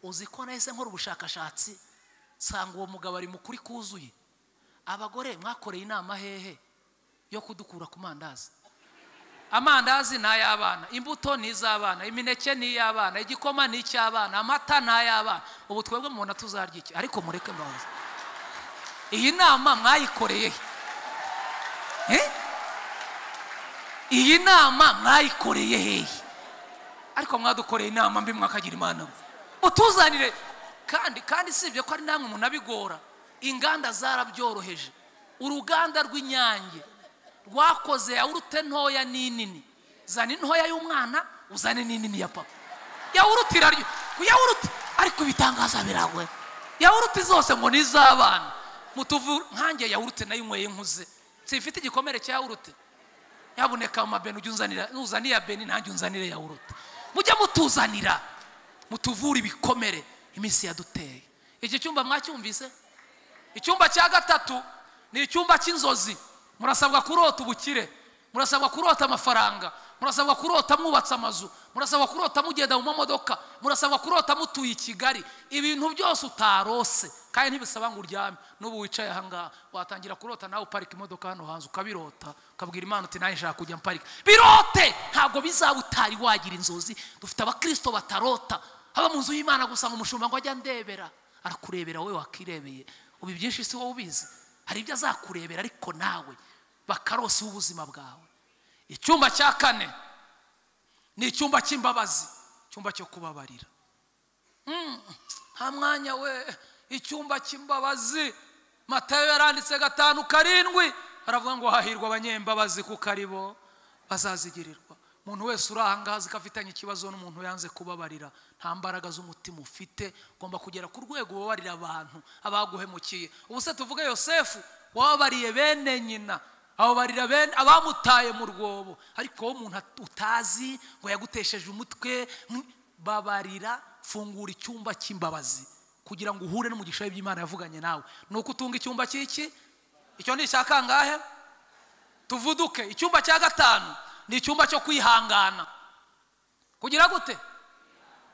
uzi ko nahise nkora ubushakashatsi nsanga uwo mugabo ari mukuri kuzuye abagore mwakoreye inama hehe yo kudukura ku mandazi amandazi ni ay'abana imbuto ni iz'abana imineke ni iy'abana igikoma ni icy'abana amata ni ay'abana ubu twebwe mubona tuzarya iki ariko mureke mbahoze iyi nama mwayikoreye he iyi nama mwayikoreye hehe ariko mwadukoreye inama mbi mwakagira imana utuzanire kandi kandi sibye ko ari namwe munabigora inganda zarabyoroheje uruganda rw'inyange rwakoze yawurute ntoya n'inini zana intoya y'umwana uzane n'inini ya papa yawurute iraryo yawurute ariko ibitangaza biragoye yawurute zose ngo ni iz'abana mutuvura nkange yawurute nayinyweye nkuze simfite igikomere cya yawurute yaboneka mu mabeni ujya unzanira nuzaniye iya beni nange unzanire yawurute mujye mutuzanira mutuvure ibikomere iminsi yaduteye iki cyumba mwacyumvise icyumba cya gatatu ni icyumba cy'inzozi murasabwa kurota ubukire murasabwa kurota amafaranga murasabwa kurota mwubatse amazu murasabwa kurota mugenda mu mamodoka murasabwa kurota mutuye i kigali ibintu byose utarose kandi ntibisaba ngo uryame n'ubu wicaye ahangaha watangira kurota nawe uparika imodoka hano hanze ukabirota ukabwira imana uti nawe nshaka kujya mparika birote ntabwo bizaba utari wagira inzozi dufite abakirisito batarota haba mu nzu y'imana gusa ngo umushumba ngo ajya ndebera arakurebera wowe wakirebeye ubu ibyinshi si wowe ubizi hari ibyo azakurebera ariko nawe bakarosa ubuzima bwawe icyumba cya kane ni icyumba cy'imbabazi icyumba cyo kubabarira nta mwanya we icyumba cy'imbabazi matayo yaranditse gatanu karindwi aravuga ngo hahirwa abanyembabazi kuko ari bo bazazigirirwa umuntu wese uri ahangaha ko afitanye ikibazo n'umuntu yanze kubabarira nta mbaraga z'umutima ufite ugomba kugera ku rwego ubabarira abantu abaguhemukiye ubu se tuvuge yosefu wababariye bene nyina ababarira bene abamutaye mu rwobo ariko wowe umuntu utazi ngo yagutesheje umutwe babarira fungura icyumba cy'imbabazi kugira ngo uhure n'umugisha w'iby'imana yavuganye nawe ni uko utunga icyumba cy'iki icyo ni icya kangahe tuvuduke icyumba cya gatanu ni icyumba cyo kwihangana kugira gute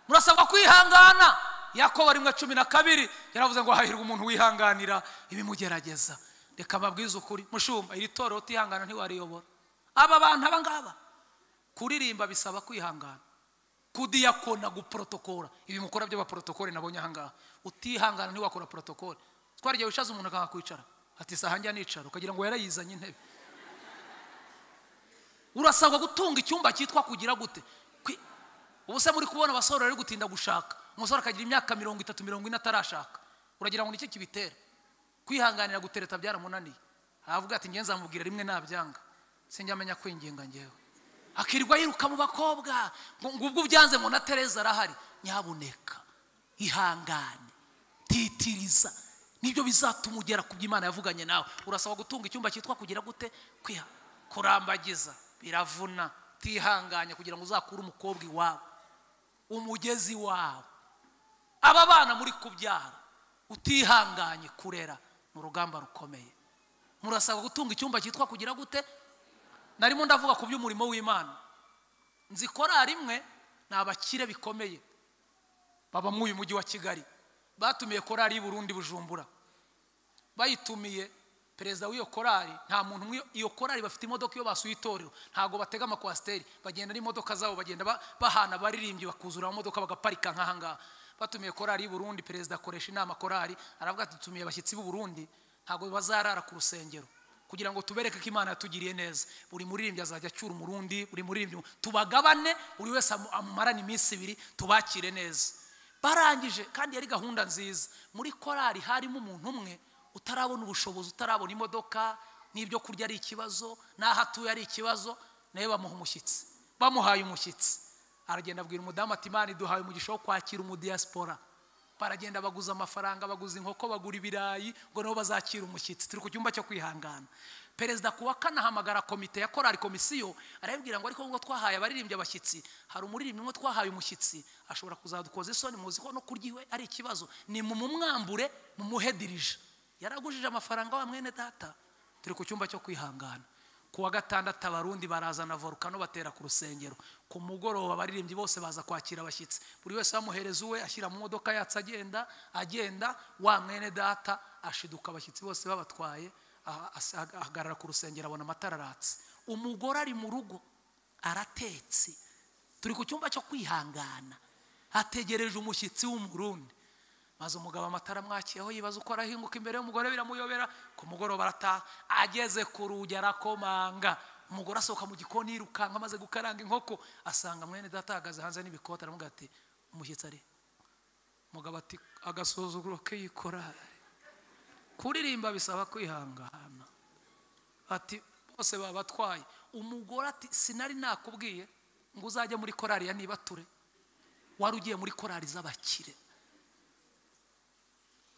murasabwa kwihangana yakobo rimwe cumi na kabiri yaravuze ngo hahirwa umuntu wihanganira ibimugerageza reka mbabwize ukuri mushumba iri torero utihangana ntiwariyobora aba bantu aba ngaba kuririmba bisaba kwihangana kudiyakona guporotokora ibi mukora by'abaporotokori nabonye ahangaha utihangana ntiwakora porotokori twarigiye wicaza umuntu akahakwicara ati saha njya nicara ukagira ngo yarayizanye intebe urasabwa gutunga icyumba cyitwa kugira gute ubu se muri kubona abasore bari gutinda gushaka umusore akagira imyaka mirongo itatu mirongo ine atarashaka uragira ngo nicyo kibitera kwihanganira gutereta byaramunaniye aravuga ati ngenzi amubwira rimwe nabyanga sinjyamenya kwinginga ngewe akirirwa yiruka mu bakobwa ngo ubwo ubyanze ngo na tereza arahari nyabuneka ihangane titiriza nibyo bizatuma ugera ku by'imana yavuganye nawe urasaba gutunga icyumba cyitwa kugira gute kurambagiza biravuna utihanganye kugira ngo uzakure umukobwa iwawe umugezi wawe aba bana muri kubyara utihanganye kurera ni urugamba rukomeye murasabwa gutunga icyumba cyitwa kugira gute narimo ndavuga ku by'umurimo w'imana nzi korari imwe ni abakire bikomeye baba muri uyu mujyi wa kigali batumiye korari y'i Burundi bujumbura bayitumiye perezida w'iyo korari nta muntu umwe iyo korari bafite imodoka iyo basuye itorero ntabwo batega amakwasiteri bagenda n'imodoka zabo bagenda ba- bahana abaririmbyi bakuzura amamodoka bagaparika nk'aha ngaha batumiye korari y'i Burundi perezida akoresha inama korari aravuga ati tumiye abashyitsi b'u Burundi ntabwo bazarara ku rusengero kugira ngo tubereke ko imana yatugiriye neza buri muririmbyi azajya acyura umurundi buri muririmbyi tubagabane buri wese amu- amumarane iminsi ibiri tubakire neza barangije kandi yari gahunda nziza muri korali harimo umuntu umwe utarabona ubushobozi utarabona imodoka n'ibyo kurya ari ikibazo n'aho atuye ari ikibazo nawe bamuha umushyitsi bamuhaye umushyitsi aragenda abwira umudamu ati imana iduhaye umugisha wo kwakira umudiyasipora baragenda baguza amafaranga baguza inkoko bagura ibirayi ngo nabo bazakira umushyitsi turi ku cyumba cyo kwihangana perezida ku wa kane ahamagara komite ya korali komisiyo arabibwira ngo ariko nubwo twahaye abaririmbyi abashyitsi hari umuririmbyi umwe twahaye umushyitsi ashobora kuzadukoza isoni muzi ko no kurya iwe ari ikibazo ni mu mumwambure mumuhedirije yaragujije amafaranga wa mwene data turi ku cyumba cyo kwihangana ku wa gatandatu abarundi barazana volukano batera ku rusengero ku mugoroba abaririmbyi bose baza kwakira abashyitsi buri wese bamuhereza uwe ashyira mu modoka yatse agenda agenda wa mwene data ashiduka abashyitsi bose babatwaye aha- as- ahagarara ku rusengero abona amatara aratse umugore ari mu rugo aratetse turi ku cyumba cyo kwihangana hategereje umushyitsi w'umurundi maze umugabo amatara amwakiyeho yibaza uko arahinguka imbere y'umugore biramuyobera ku mugoroba arataha ageze ku rugi arakomanga umugore asohoka mu gikoni yirukanka amaze gukaranga inkoko asanga mwene data ahagaze hanze n'ibikoti aramubwira ati umushyitsi ari he?" umugabo ati agasuzuguro k'iyikorari kuririmba bisaba kwihangana ati bose babatwaye umugore ati sinari nakubwiye ngo uzajye muri korari ya nibature wari ugiye muri korari z'abakire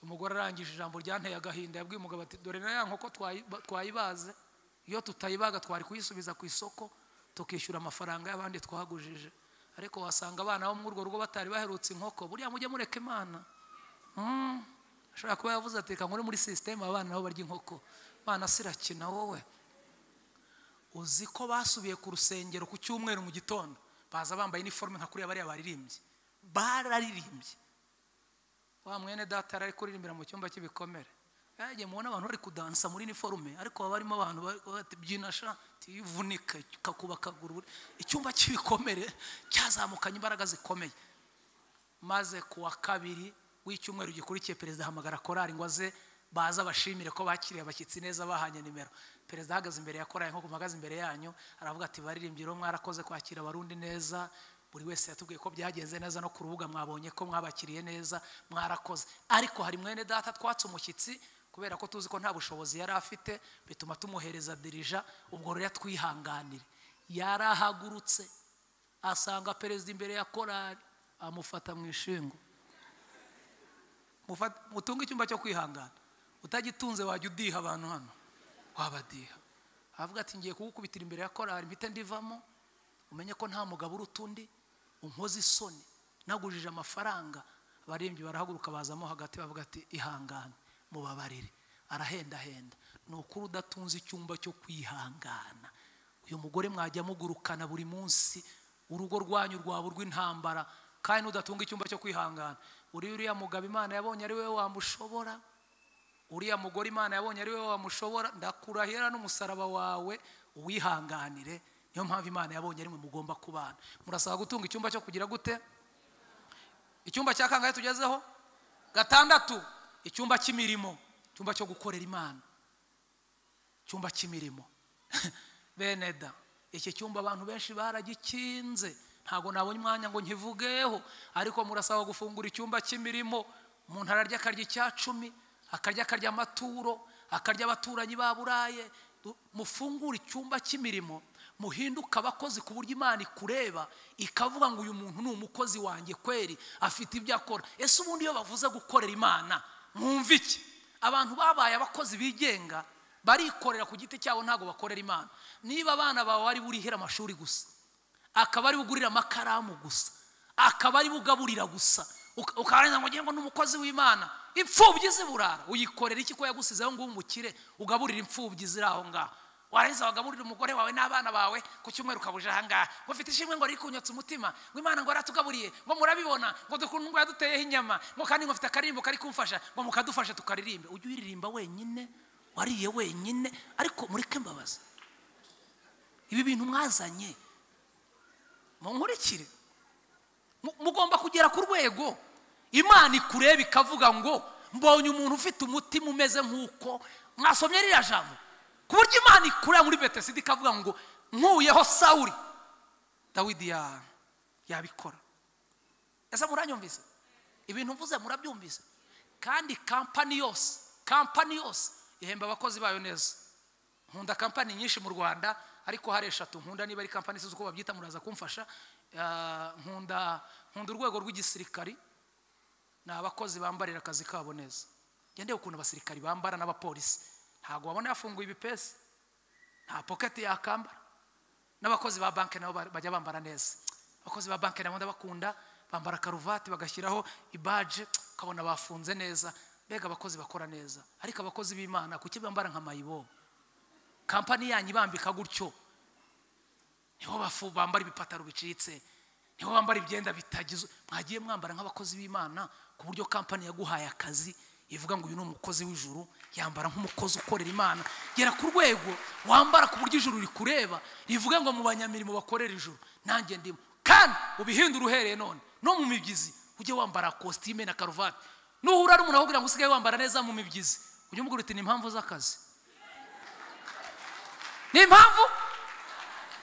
umugore arangije ijambo ryanteye agahinda yabwiye umugabo ati dore na ya nkoko twayi- twayibaze iyo tutayibaga twari kuyisubiza ku isoko tukishyura amafaranga y'abandi twagujije ariko wasanga abana bo muri urwo rugo batari baherutse inkoko buriya mujye mureka imana Mm. ashobora kuba yavuze ati reka nkore muri sisiteme abana nabo barya inkoko abana sirakina wowe uzi ko basubiye ku rusengero ku cyumweru mu gitondo baza bambaye iniforume nka kuriya bariya baririmbyi bararirimbye wa mwene data yari ari kuririmbira mu cyumba cy'ibikomere yagiye mubona abantu bari kudansa muri iniforume ariko baba barimo abantu bari kuvuga bati byina sha tivunika ukakuba akaguru buri-" icyumba cy'ibikomere cyazamukanye imbaraga zikomeye maze ku wa kabiri w'icyumweru gikurikiye perezida ahamagara korari ngo aze baze abashimire ko bakiriye abashyitsi neza bahanye nimero perezida ahagaze imbere ya korari nk'uko muhagaze imbere yanyu aravuga ati baririmbyi rero mwarakoze kwakira abarundi neza buri wese yatubwiye ko byagenze neza no ku rubuga mwabonye ko mwabakiriye neza mwarakoze ariko hari mwene data twatse umushyitsi kubera ko tuzi ko nta bushobozi yari afite bituma tumuhereza dirija ubwo rero twihanganire yarahagurutse asanga perezida imbere ya korari amufata mu ishingo Mufat- mutunge icyumba cyo kwihangana utagitunze wajya udiha abantu hano wabadiha avuga ati ngiye kugukubitira imbere ya korari mpite ndivamo umenye ko nta mugabo uruta undi unkoze isoni nagujije amafaranga abaririmbyi barahaguruka bazamo hagati bavuga ati ihangane mubabarire arahendahenda ni ukuri udatunze icyumba cyo kwihangana uyu mugore mwajya mugurukana buri munsi urugo rwanyu rwaba urw'intambara kandi nudatunga icyumba cyo kwihangana uriya uriya mugabo imana yabonye ari we wamushobora uriya mugore imana yabonye ari we wamushobora ndakurahira n'umusaraba wawe uwihanganire niyo mpamvu imana yabonye ari mwe mugomba kubana murasaba gutunga icyumba cyo kugira gute icyumba cya kangahe tugezeho gatandatu icyumba cy'imirimo icyumba cyo gukorera imana icyumba cy'imirimo bene da iki cyumba abantu benshi baragikinze ntabwo nabonye umwanya ngo nkivugeho ariko murasaba gufungura icyumba cy'imirimo umuntu ararya akarya icya cumi akarya akarya amaturo akarya abaturanyi ba buraye Du- mufungure icyumba cy'imirimo muhinduke abakozi ku buryo imana ikureba ikavuga ngo uyu muntu ni umukozi wanjye kweri afite ibyo akora ese ubundi iyo bavuze gukorera imana mwumva iki abantu babaye abakozi bigenga barikorera ku giti cyabo ntabwo bakorera imana niba abana bawe ari burihere amashuri gusa akaba ari bugurira amakaramu gusa akaba ari bugaburira gusa Uka- ukarangiza ngo ngengo n'umukozi w'imana imfubyi ziburara uyikorera iki ko yagusizeho ngo umukire ugaburira imfubyi ziri aho ngaho warangiza wagaburira umugore wawe n'abana bawe ku cyumweru ukabuje ahangaha ngo mfite ishimwe ngo rikunyotse umutima ngo imana ngo yaratugaburiye ngo murabibona ngo dukuntu ngo yaduteyeho inyama ngo kandi ngo mfite akaririmbo kari kumfasha ngo mukadufasha tukaririmbe ujye uyiririmba wenyine wariye wenyine ariko mureke mbabaza ibi bintu mwazanye munkurikire Mu- mugomba kugera ku rwego imana ikureba ikavuga ngo mbonye umuntu ufite umutima umeze nk'uko mwasomye ririya jambo ku buryo imana ikureba muri betesida ikavuga ngo nkuyeho sawuri dawidi ya- yabikora ese muranyumvise ibintu mvuze murabyumvise kandi kampani yose kampani yose ihemba abakozi bayo neza nkunda kampani nyinshi mu rwanda ariko hari eshatu nkunda niba ari kampani sinzi uko babyita muraza kumfasha Ah, nkunda nkunda urwego rw'igisirikari ni abakozi bambarira akazi kabo neza ngendeye ukuntu abasirikari bambara n'abapolisi ntabwo wabona yafunguye ibipesi nta poketi yakambara n'abakozi ba banki nabo ba- bajya bambara neza abakozi ba banki nabo ndabakunda bambara karuvati bagashyiraho ibaje ukabona bafunze neza mbega abakozi bakora neza ariko abakozi b'imana kuki bambara nka mayibobo kampani yanyu ibambika gutyo niho bafu bambara ibipataro bicitse niho bambara ibyenda bitagizwe mwagiye mwambara nk'abakozi b'imana ku buryo kampani yaguhaye akazi ivuga ngo uyu ni umukozi w'ijuru yambara nk'umukozi ukorera imana gera ku rwego wambara ku buryo ijuru rikureba rivuga ngo mu banyamirimo bakorera ijuru nanjye ndimo kandi ubihindure uhereye none no mu mibyizi ujye wambara kositime na karuvati nuhura n'umuntu akubwira ngo usigaye wambara neza mu mibyizi ujye umubwira uti ni impamvu z'akazi ni impamvu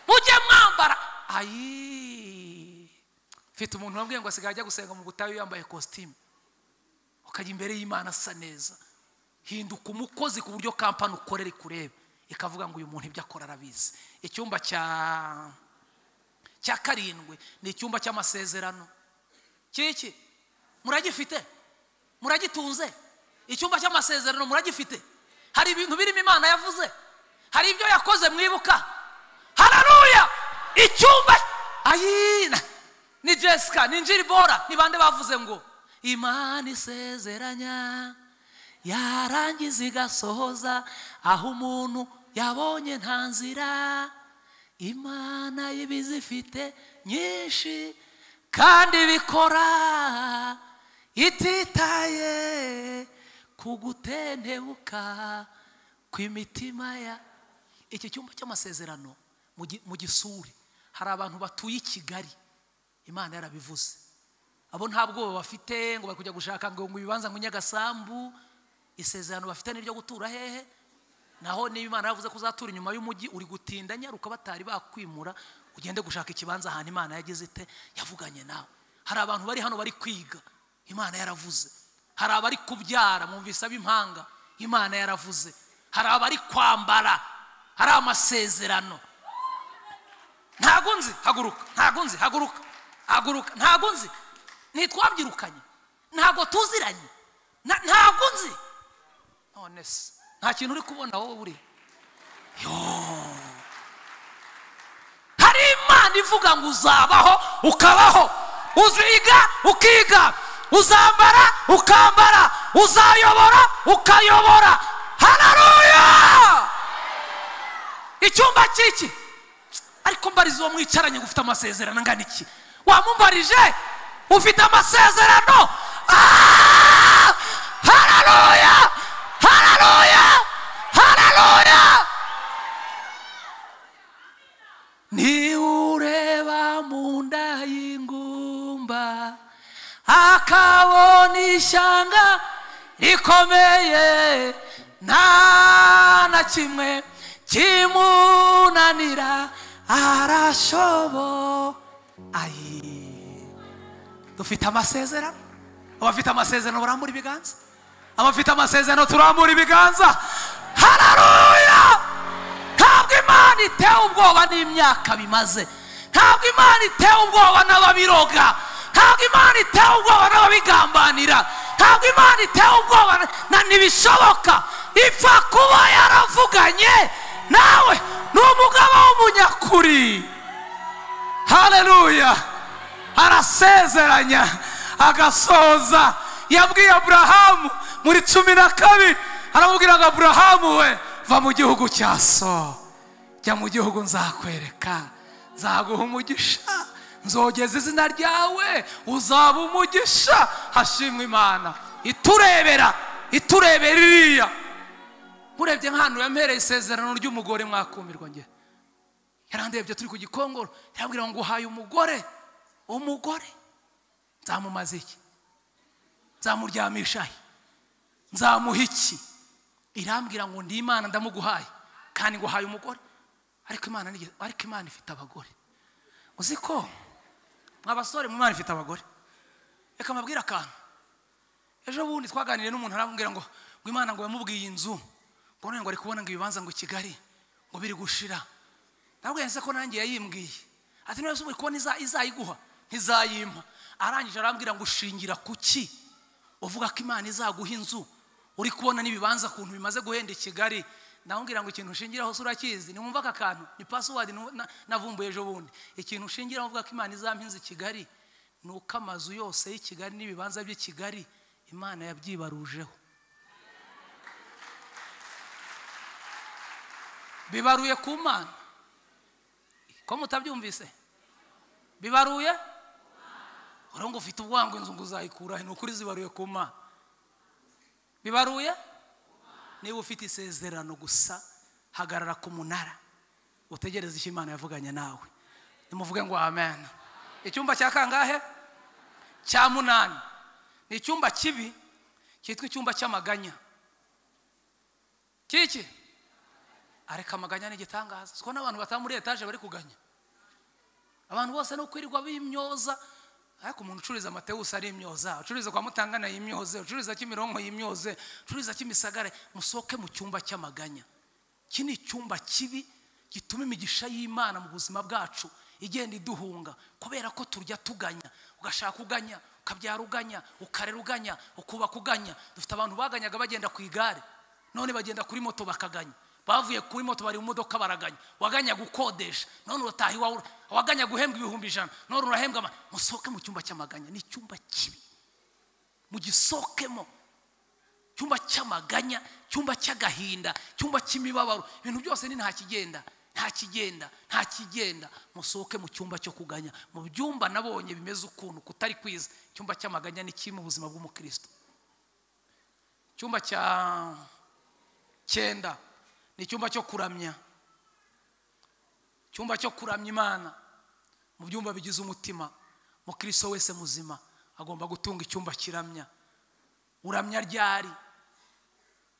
mujye mwambara ayi mfite umuntu wambwiye ngo asigaye ajya gusenga mu butayu yambaye kositimu ukajya imbere y'imana asa neza hinduka umukozi ku buryo kampani ukorera ikureba ikavuga ngo uyu muntu ibyo akora arabizi icyumba cya cya karindwi ni icyumba cy'amasezerano kiki muragifite muragitunze icyumba cy'amasezerano muragifite hari ibintu birimo imana yavuze hari ibyo yakoze mwibuka hararuya icyumba ayina ni jessica ni njiribora ni bande bavuze ngo imana isezeranya yarangiza igasohoza aho umuntu yabonye nta nzira imana y'ibizifite nyinshi kandi bikora ititaye ku gutentebuka kw'imitima ya iki cyumba cy'amasezerano mu gi- mu gisuri hari abantu batuye i kigali imana yarabivuze abo nta bwoba bafite ngo bari kujya gushaka ngo ngo ibibanza ngo nyagasambu isezerano bafite ni iryo gutura hehe naho niba imana yavuze ko uzatura inyuma y'umugi uri gutinda nyaruka batari bakwimura ugende gushaka ikibanza ahantu imana yagize ite yavuganye nawe hari abantu bari hano bari kwiga imana yaravuze hari abari kubyara mwumvise ab'impanga imana yaravuze hari abari kwambara hari amasezerano ntago nzi haguruka ntago nzi haguruka haguruka ntago nzi ntitwabyirukanye ntago tuziranye Na- ntago nzi none se nta kintu uri kubona wowe uri hari imana ivuga ngo uzabaho ukabaho uziga ukiga uzambara ukambara uzayobora ukayobora hararuya icyumba cy'iki ariko mbariza uwo mwicaranye ngo ufite amasezerano angana iki wamumbarije ufite amasezerano Ah! hararuya hararuya hararuya niureba munda y'ingumba akabona ishyanga rikomeye nta na kimwe kimunanira arashobo ayi dufite amasezerano abafite amasezerano barambura ibiganza abafite amasezerano turambura ibiganza hararuya ntabwo imana itewe ubwoba n'imyaka bimaze ntabwo imana itewe ubwoba n'ababiroga ntabwo imana itewe ubwoba n'ababigambanira ntabwo imana itewe ubwoba na- na ntibishoboka ipfa kuba yaravuganye nawe ni umugabo w'umunyakuri haleluya arasezeranya agasoza yabwiye aburahamu muri cumi na kabiri aramubwira ngo aburahamu we va mu gihugu cya so jya mu gihugu nzakwereka nzaguha umugisha nzogeza izina ryawe uzaba umugisha hashimwa imana iturebera iturebera iriya murebye nk'ahantu yampereye isezerano ry'umugore mwakumirwa nge yarandebye turi ku gikongoro yarambwira ngo uhaye umugore umugore nzamumaze iki nzamuryamisha he nzamuha iki irambwira ngo ndi imana ndamuguhaye kandi ngo uhaye umugore ariko imana ni ariko imana ifite abagore uzi ko abasore mu imana ifite abagore reka mbabwire akantu ejo bundi twaganiriye n'umuntu arambwira ngo ngo imana ngo yamubwiye inzu ngo none ngo ari kubona ngo ibibanza ngo kigali ngo biri gushira ndabwira nse ko nanjye yayimbwiye ati niba uri kubona izayiguha ntizayimpa arangije arambwira ngo ushingira ku ki uvuga ko imana izaguha inzu uri kubona n'ibibanza ukuntu bimaze guhenda i kigali ndamubwira ngo ikintu ushingiraho se urakizi ntiwumva aka kantu ni pasiwadi navumbuye ejo bundi ikintu ushingiraho uvuga ko imana izampinze i kigali ni uko amazu yose y'i kigali n'ibibanza by'i kigali imana yabyibarujeho bibaruye ku mana ko mutabyumvise bibaruye urabona ufite ubwangu inzu ngo uzayikura ni ukuri zibaruye ku mana bibaruye niba ufite isezerano gusa hagarara ku munara utegereze icyo imana yavuganye nawe nimuvuge ngo amen icyumba cya kangahe cya munani ni icyumba kibi cyitwa icyumba cy'amaganya kiki areka amaganya ni igitangaza siko n'abantu bataba muri etaje bari kuganya abantu bose ni ukwirirwa b'imyoza ariko umuntu ucuruza amatewusi ari imyoza ucuruza kwa mutangana yimyoze ucuruza kimironko yimyoze ucuruza kimisagara musohoke mu cyumba cy'amaganya iki ni icyumba kibi gituma imigisha y'imana mu buzima bwacu igenda iduhunga kubera ko turya tuganya ugashaka uganya ukabyara uganya ukarera uganya ukubaka uganya dufite abantu baganyaga bagenda ku igare none bagenda kuri moto bakaganya bavuye kuri moto bari mu modoka baraganya waganya gukodesha none urataha iwawe waganya guhembwa ibihumbi ijana none urahembwa musohoke mu cyumba cy'amaganya ni icyumba kibi mugisohokemo icyumba cy'amaganya icyumba cy'agahinda icyumba cy'imibabaro ibintu byose ni nta kigenda nta kigenda nta kigenda musohoke mu cyumba cyo kuganya mu byumba nabonye bimeze ukuntu kutari kwiza icyumba cy'amaganya ni kimwe mu buzima bw'umukristo icyumba cya cyenda ni icyumba cyo kuramya icyumba cyo kuramya imana mu byumba bigize umutima mukiriso wese muzima agomba gutunga icyumba kiramya uramya ryari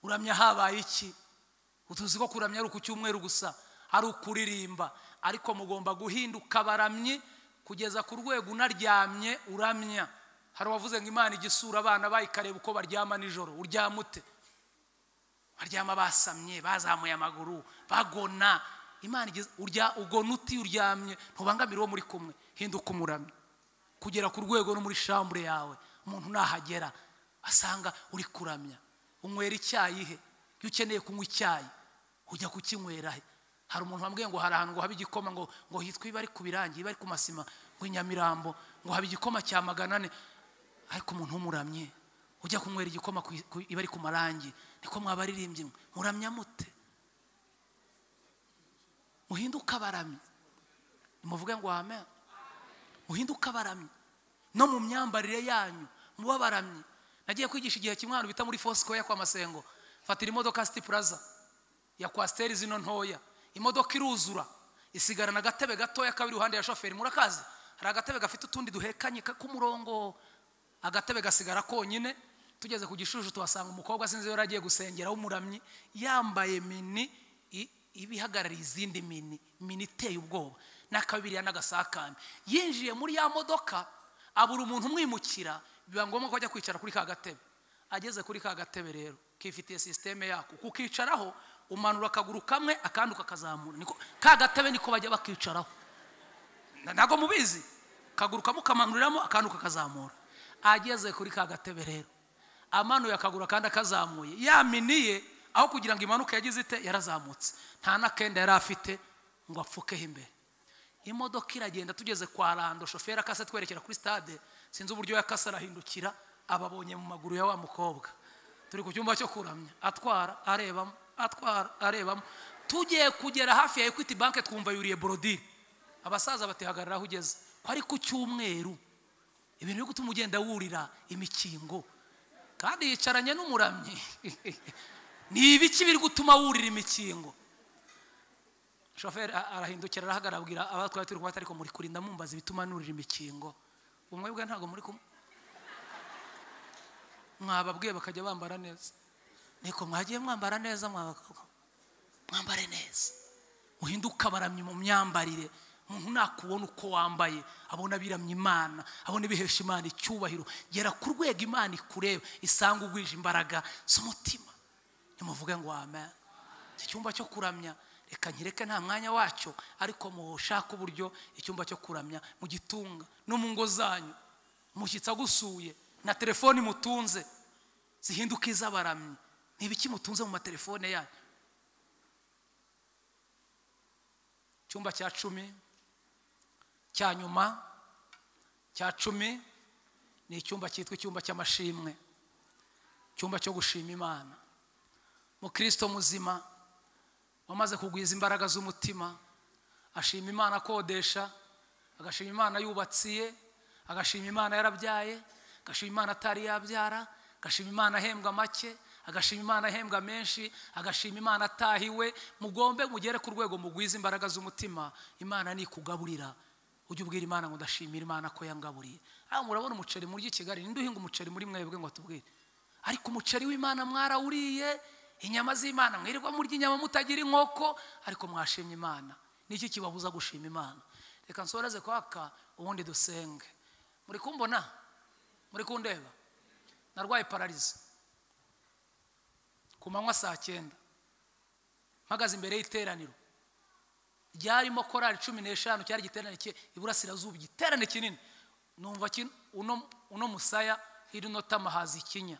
uramya habaye iki utuzi ko kuramya ari uku cyumweru gusa ari ukuririmba ariko mugomba guhinduka baramyi kugeza ku rwego unaryamye uramya hari uwavuze ngo imana igisura abana bayikareba uko baryama nijoro uryama ute baryama basamye bazamuye amaguru bagona imana urya ugona uti uryamye ntubangamire uwo muri kumwe hinduka umuramyi kugera ku rwego no muri shambure yawe umuntu nahagera asanga uri kuramya unywera icyayi he iyo ukeneye kunywa icyayi ujya kukinywera he hari umuntu wambwiye ngo hari ahantu ngo habe igikoma ngo ngo hitwa iba ari ku birangi iba ari ku masima ngo inyamirambo ngo habe igikoma cya magana ane ariko umuntu w'umuramye ujya kunywera igikoma iba ari ku marangi niko mwabaririmbyi muramya mute muhinduka baramye muvuge ngo amen muhinduka baramye no mu myambarire yanyu muba baramye nagiye kwigisha igihe kimwe ahantu bita muri fosikoya kwa masengo fatira imodoka siti puraza ya kwasiteri zino ntoya imodoka iruzura isigarana agatebe gatoya kabiri iruhande ya shoferi murakazi hari agatebe gafite utundi duhekanye k'umurongo agatebe gasigara konyine tugeze ku gishushu tuhasanga umukobwa sinzi yari agiye gusengera w'umuramyi yambaye mini iba ihagarariye izindi mini mini iteye ubwoba n'akabiriya n'agasakame yinjiye muri ya modoka abura umuntu umwimukira biba ngombwa ko ajya kwicara kuri ka gatebe ageze kuri ka gatebe rero kifitiye sisiteme yako kukicaraho umanura akaguru kamwe akandi ukakazamura ka gatebe niko bajya bakicaraho ntabwo mubizi akaguru kamwe ukamanuriramo akandi ukakazamura ageze kuri ka gatebe rero amanuye akaguru kandi akazamuye yaminiye aho kugira ngo imanuke yagize ite yarazamutse nta n'akenda yari afite ngo apfukeho imbere imodoka iragenda tugeze kwa rando shoferi akase twerekera kuri stade sinzi uburyo yakase arahindukira ababonye mu maguru ya wa mukobwa turi ku cyumba cyo kuramya atwara arebamo atwara arebamo tugiye kugera hafi ya ekwiti banki twumva yuriye borodire abasaza batihagarara aho ugeze ko ari ku cyumweru ibintu byo gutuma ugenda wurira imikingo kandi yicaranye n'umuramyi ni ibiki biri gutuma wurira imikingo shoferi a- arahindukira arahagarara abwira abatwaye turi kumata ariko muri kurinda mumbaza ibituma nurira imikingo ubu mwebwe ntabwo muri kumwe mwababwiye bakajya bambara neza niko mwagiye mwambara neza mwabakobwa mwambare neza uhinduke abaramyi mu myambarire umuntu nakubona uko wambaye abona abiramya imana abona ibihesha imana icyubahiro gera ku rwego imana ikureba isanga ugwije imbaraga z'umutima nimuvuge ngo amen iki cyumba cyo kuramya reka nkireke nta mwanya wacyo ariko mushake uburyo icyumba cyo kuramya mu gitunga no mu ngo zanyu umushyitsi agusuye na telefoni mutunze zihinduke iz'abaramyi ni ibiki mutunze mu matelefone yanyu icyumba cya cumi cya nyuma cya cumi ni icyumba cyitwa icyumba cy'amashimwe icyumba cyo gushima imana mukristo muzima wamaze kugwiza imbaraga z'umutima ashima imana akodesha agashima imana yubatsiye agashima imana yarabyaye agashima imana atari yabyara agashima imana ahembwa make agashima imana ahembwa menshi agashima imana atahiwe mugombe mugere ku rwego mugwiza imbaraga z'umutima imana nikugaburira ujye ubwira imana ngo ndashimira imana ko yangaburiye aho murabona umuceri murya i kigali ninde uhinga umuceri muri mwebwe ngo tubwire ariko umuceri w'imana mwarawuriye inyama z'imana mwirirwa murya inyama mutagira inkoko ariko mwashimye imana niki kibabuza gushima imana reka nsoreze kwaka ubundi dusenge muri kumbona muri kundeba narwaye pararizi ku manywa saa cyenda mpagaze imbere y'iteraniro ryarimo korari cumi n'eshanu cyari igiterane ki- iburasirazuba igiterane kinini numva kino- uno uno musaya hirya uno tama haza ikinya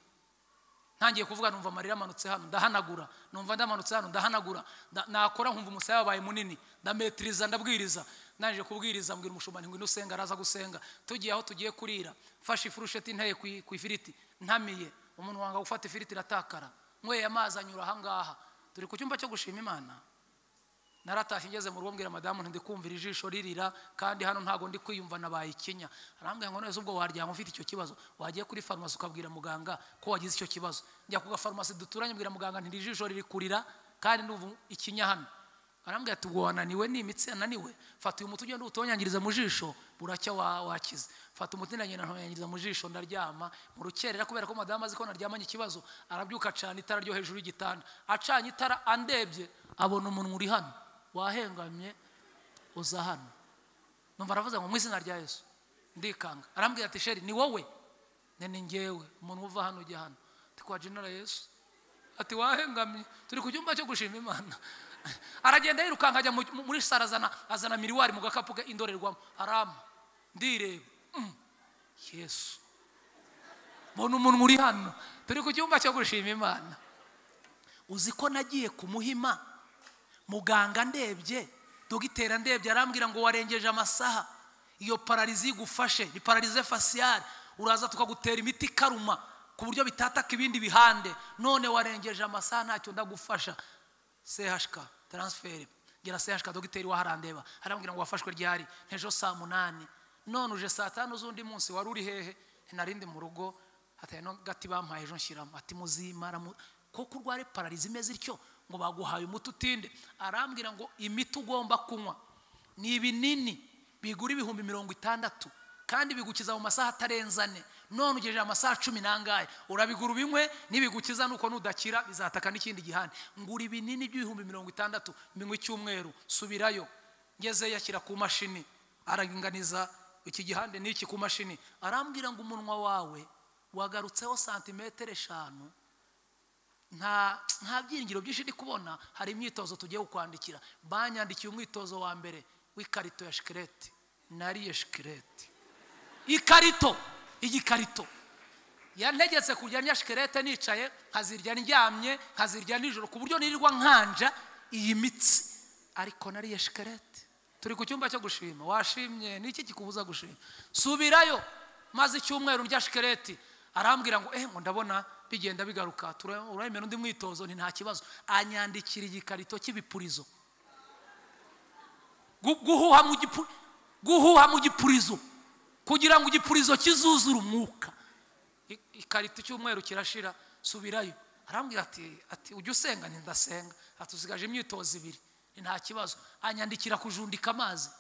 ntangiye kuvuga numva amarira amanutse hano ndahanagura numva ndamanutse hano ndahanagura nda- nakora nkumva umusaya wabaye munini ndametiriza ndabwiriza ndangije kubwiriza mbwira umushumani ngo usenga araza gusenga tugiye aho tugiye kurira mfashe ifurusheti inteye ku i- ku ifiriti ntamiye umuntu wanga gufata ifiriti iratakara nyweye amazi anyura ahangaha turi ku cyumba cyo gushima imana naratashye ngeze mu rugo mbwira madamu nti ndikumvira ijisho ririra kandi hano ntabwo ndi kwiyumva nabaye ikinya arambwira ngo neza ubwo waryama ufite icyo kibazo wagiye kuri farumasi ukabwira muganga ko wagize icyo kibazo njya ku gafarumasi duturanye mbwira muganga nti iri jisho riri kurira kandi n'ubu ikinya hano arambwira ati ubwo wananiwe ni imitsi yananiwe fata uyu muti ugende utonyangirize mu jisho buracya wa- wakize fata umuti ndagenda ntonyangiriza mu jisho ndaryama mu rukerera kubera ko madamu azi ko naryamanye ikibazo arabyuka acana itara ryo hejuru y'igitanda acanye itara andebye abona umunwa uri hano wahengamye uza hano numva aravuze ngo mu izina rya yesu ndikanga arambwira ati sheri ni wowe ne ni ngewe umuntu uva hano ujya hano ndi kwa jenera yesu ati wahengamye turi ku cyumba cyo gushima imana aragenda yirukanka ajya mu- muri sara azana azana miriwari mu gakapu ke indorerwamo arama ndireba Mm. yesu mbona umuntu uri hano turi ku cyumba cyo gushima imana uzi ko nagiye kumuhima muganga ndebye dogiteri ndebye arambwira ngo warengeje amasaha iyo pararizi igufashe ni pararize fasiyari uraza tukagutera imiti ikaruma ku buryo bitataka ibindi bihande none warengeje amasaha ntacyo ndagufasha sehashika taransiferi ngira sehashika dogiteri waharandeba arambwira ngo wafashwe ryari ntejo saa munani none uje saa tanu z'undi munsi wari uri hehe narindi mu rugo hatari no gati bampaye ejo nshyiramo ati muzimara mu- kuko urware pararizi imeze ityo ngo baguhaye umuti utinde arambwira ngo imiti ugomba kunywa ni ibinini bigura ibihumbi mirongo itandatu kandi bigukiza mu masaha atarenze ane none ugejeje amasaha cumi n'angahe urabigura ubinywe nibigukiza nuko nudakira bizataka n'ikindi gihane ngura ibinini by'ibihumbi mirongo itandatu mbinywe icyumweru subirayo ngezeyo ashyira ku mashini araringaniza iki gihande n'iki ku mashini arambwira ngo umunwa wawe wagarutseho santimetero eshanu nta nta byiringiro byinshi ndi kubona hari imyitozo tugiye kukwandikira banyandikiye umwitozo wa mbere w'ikarito ya shikereti nariye shikereti ikarito igikarito yantegetse kurya ndya shikerete nicaye nkazirya ndyamye nkazirya nijoro ku buryo nirirwa nkanja iyi mitsi ariko nariye shikerete turi ku cyumba cyo gushima washimye niki kikubuza gushima subirayo maze icyumweru ndya shikereti arambwira ngo eh ngo ndabona bigenda bigaruka tura- uremera undi mwitozo ni nta kibazo anyandikira igikarito cy'ibipurizo Gu- guhuha mu gipu- guhuha mu gipurizo kugira ngo igipurizo kizuzure umwuka I- ikarito icyumweru kirashira subirayo arambwira ati ati ujya usenga nti ndasenga atusigaje imyitozo ibiri ni nta kibazo anyandikira kujundika amazi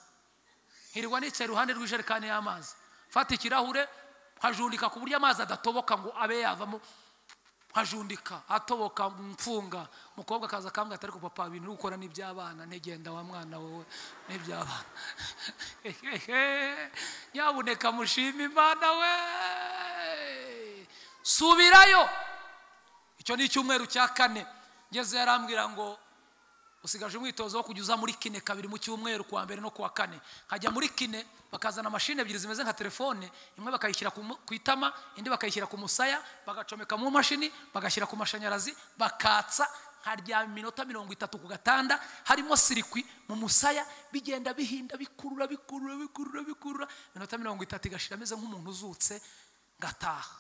nkirirwa nicaye iruhande rw'ijerekani y'amazi mfata ikirahure nkajundika ku buryo amazi adatoboka ngo abe yavamo nkajundika atoboka mfunga umukobwa akaza akambwira ati ariko papa ibintu uri gukora n'iby'abana ntegenda wa mwana wowe n'iby'abana Hehehe, nyabuneka mushima imana we subirayo icyo ni icyumweru cya kane ngeze yarambwira ngo usigaje umwitozo wo kujya uza muri kine kabiri mu cyumweru kuwa mbere no kuwa kane nkajya muri kine bakazana mashini ebyiri zimeze nka telefone imwe bakayishyira ku mu- ku itama indi bakayishyira ku musaya bagacomeka mu mashini bagashyira ku mashanyarazi bakatsa nkaryama iminota mirongo itatu ku gatanda harimo sirikwi mu musaya bigenda bihinda bikurura bikurura bikurura bikurura iminota mirongo itatu igashira ameze nk'umuntu uzutse ngataha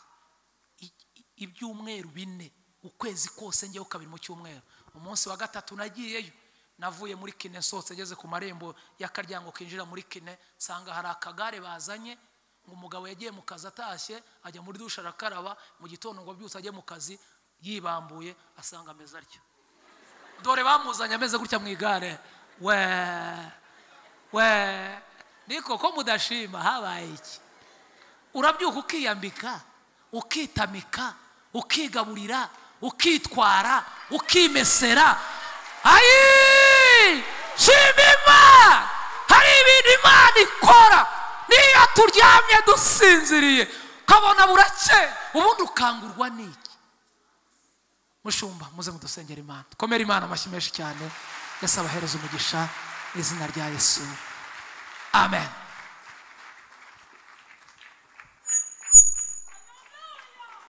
i- i- ibyumweru bine ukwezi kose njyeho kabiri mu cyumweru umunsi wa gatatu nagiyeyo navuye muri kine nsohotse ngeze ku marembo y'akaryango kinjira muri kine nsanga hari akagare bazanye ngo umugabo yagiye mu kazi atashye ajya muri dushe arakaraba mu gitondo ngo abyutse ajye mu kazi yibambuye asanga ameze atyo dore bamuzanye ameze gutya mu igare we we niko ko mudashima habaye iki urabyuka ukiyambika ukitamika ukigaburira ukitwara ukimesera ayi shima imana hari ibintu imana ikora niyo turyamye dusinziriye ukabona burake ubundi ukangurwa n'iki mushumba muze mudusengera imana dukomere imana amashyi menshi cyane yesi abahereza umugisha izina rya yesu amen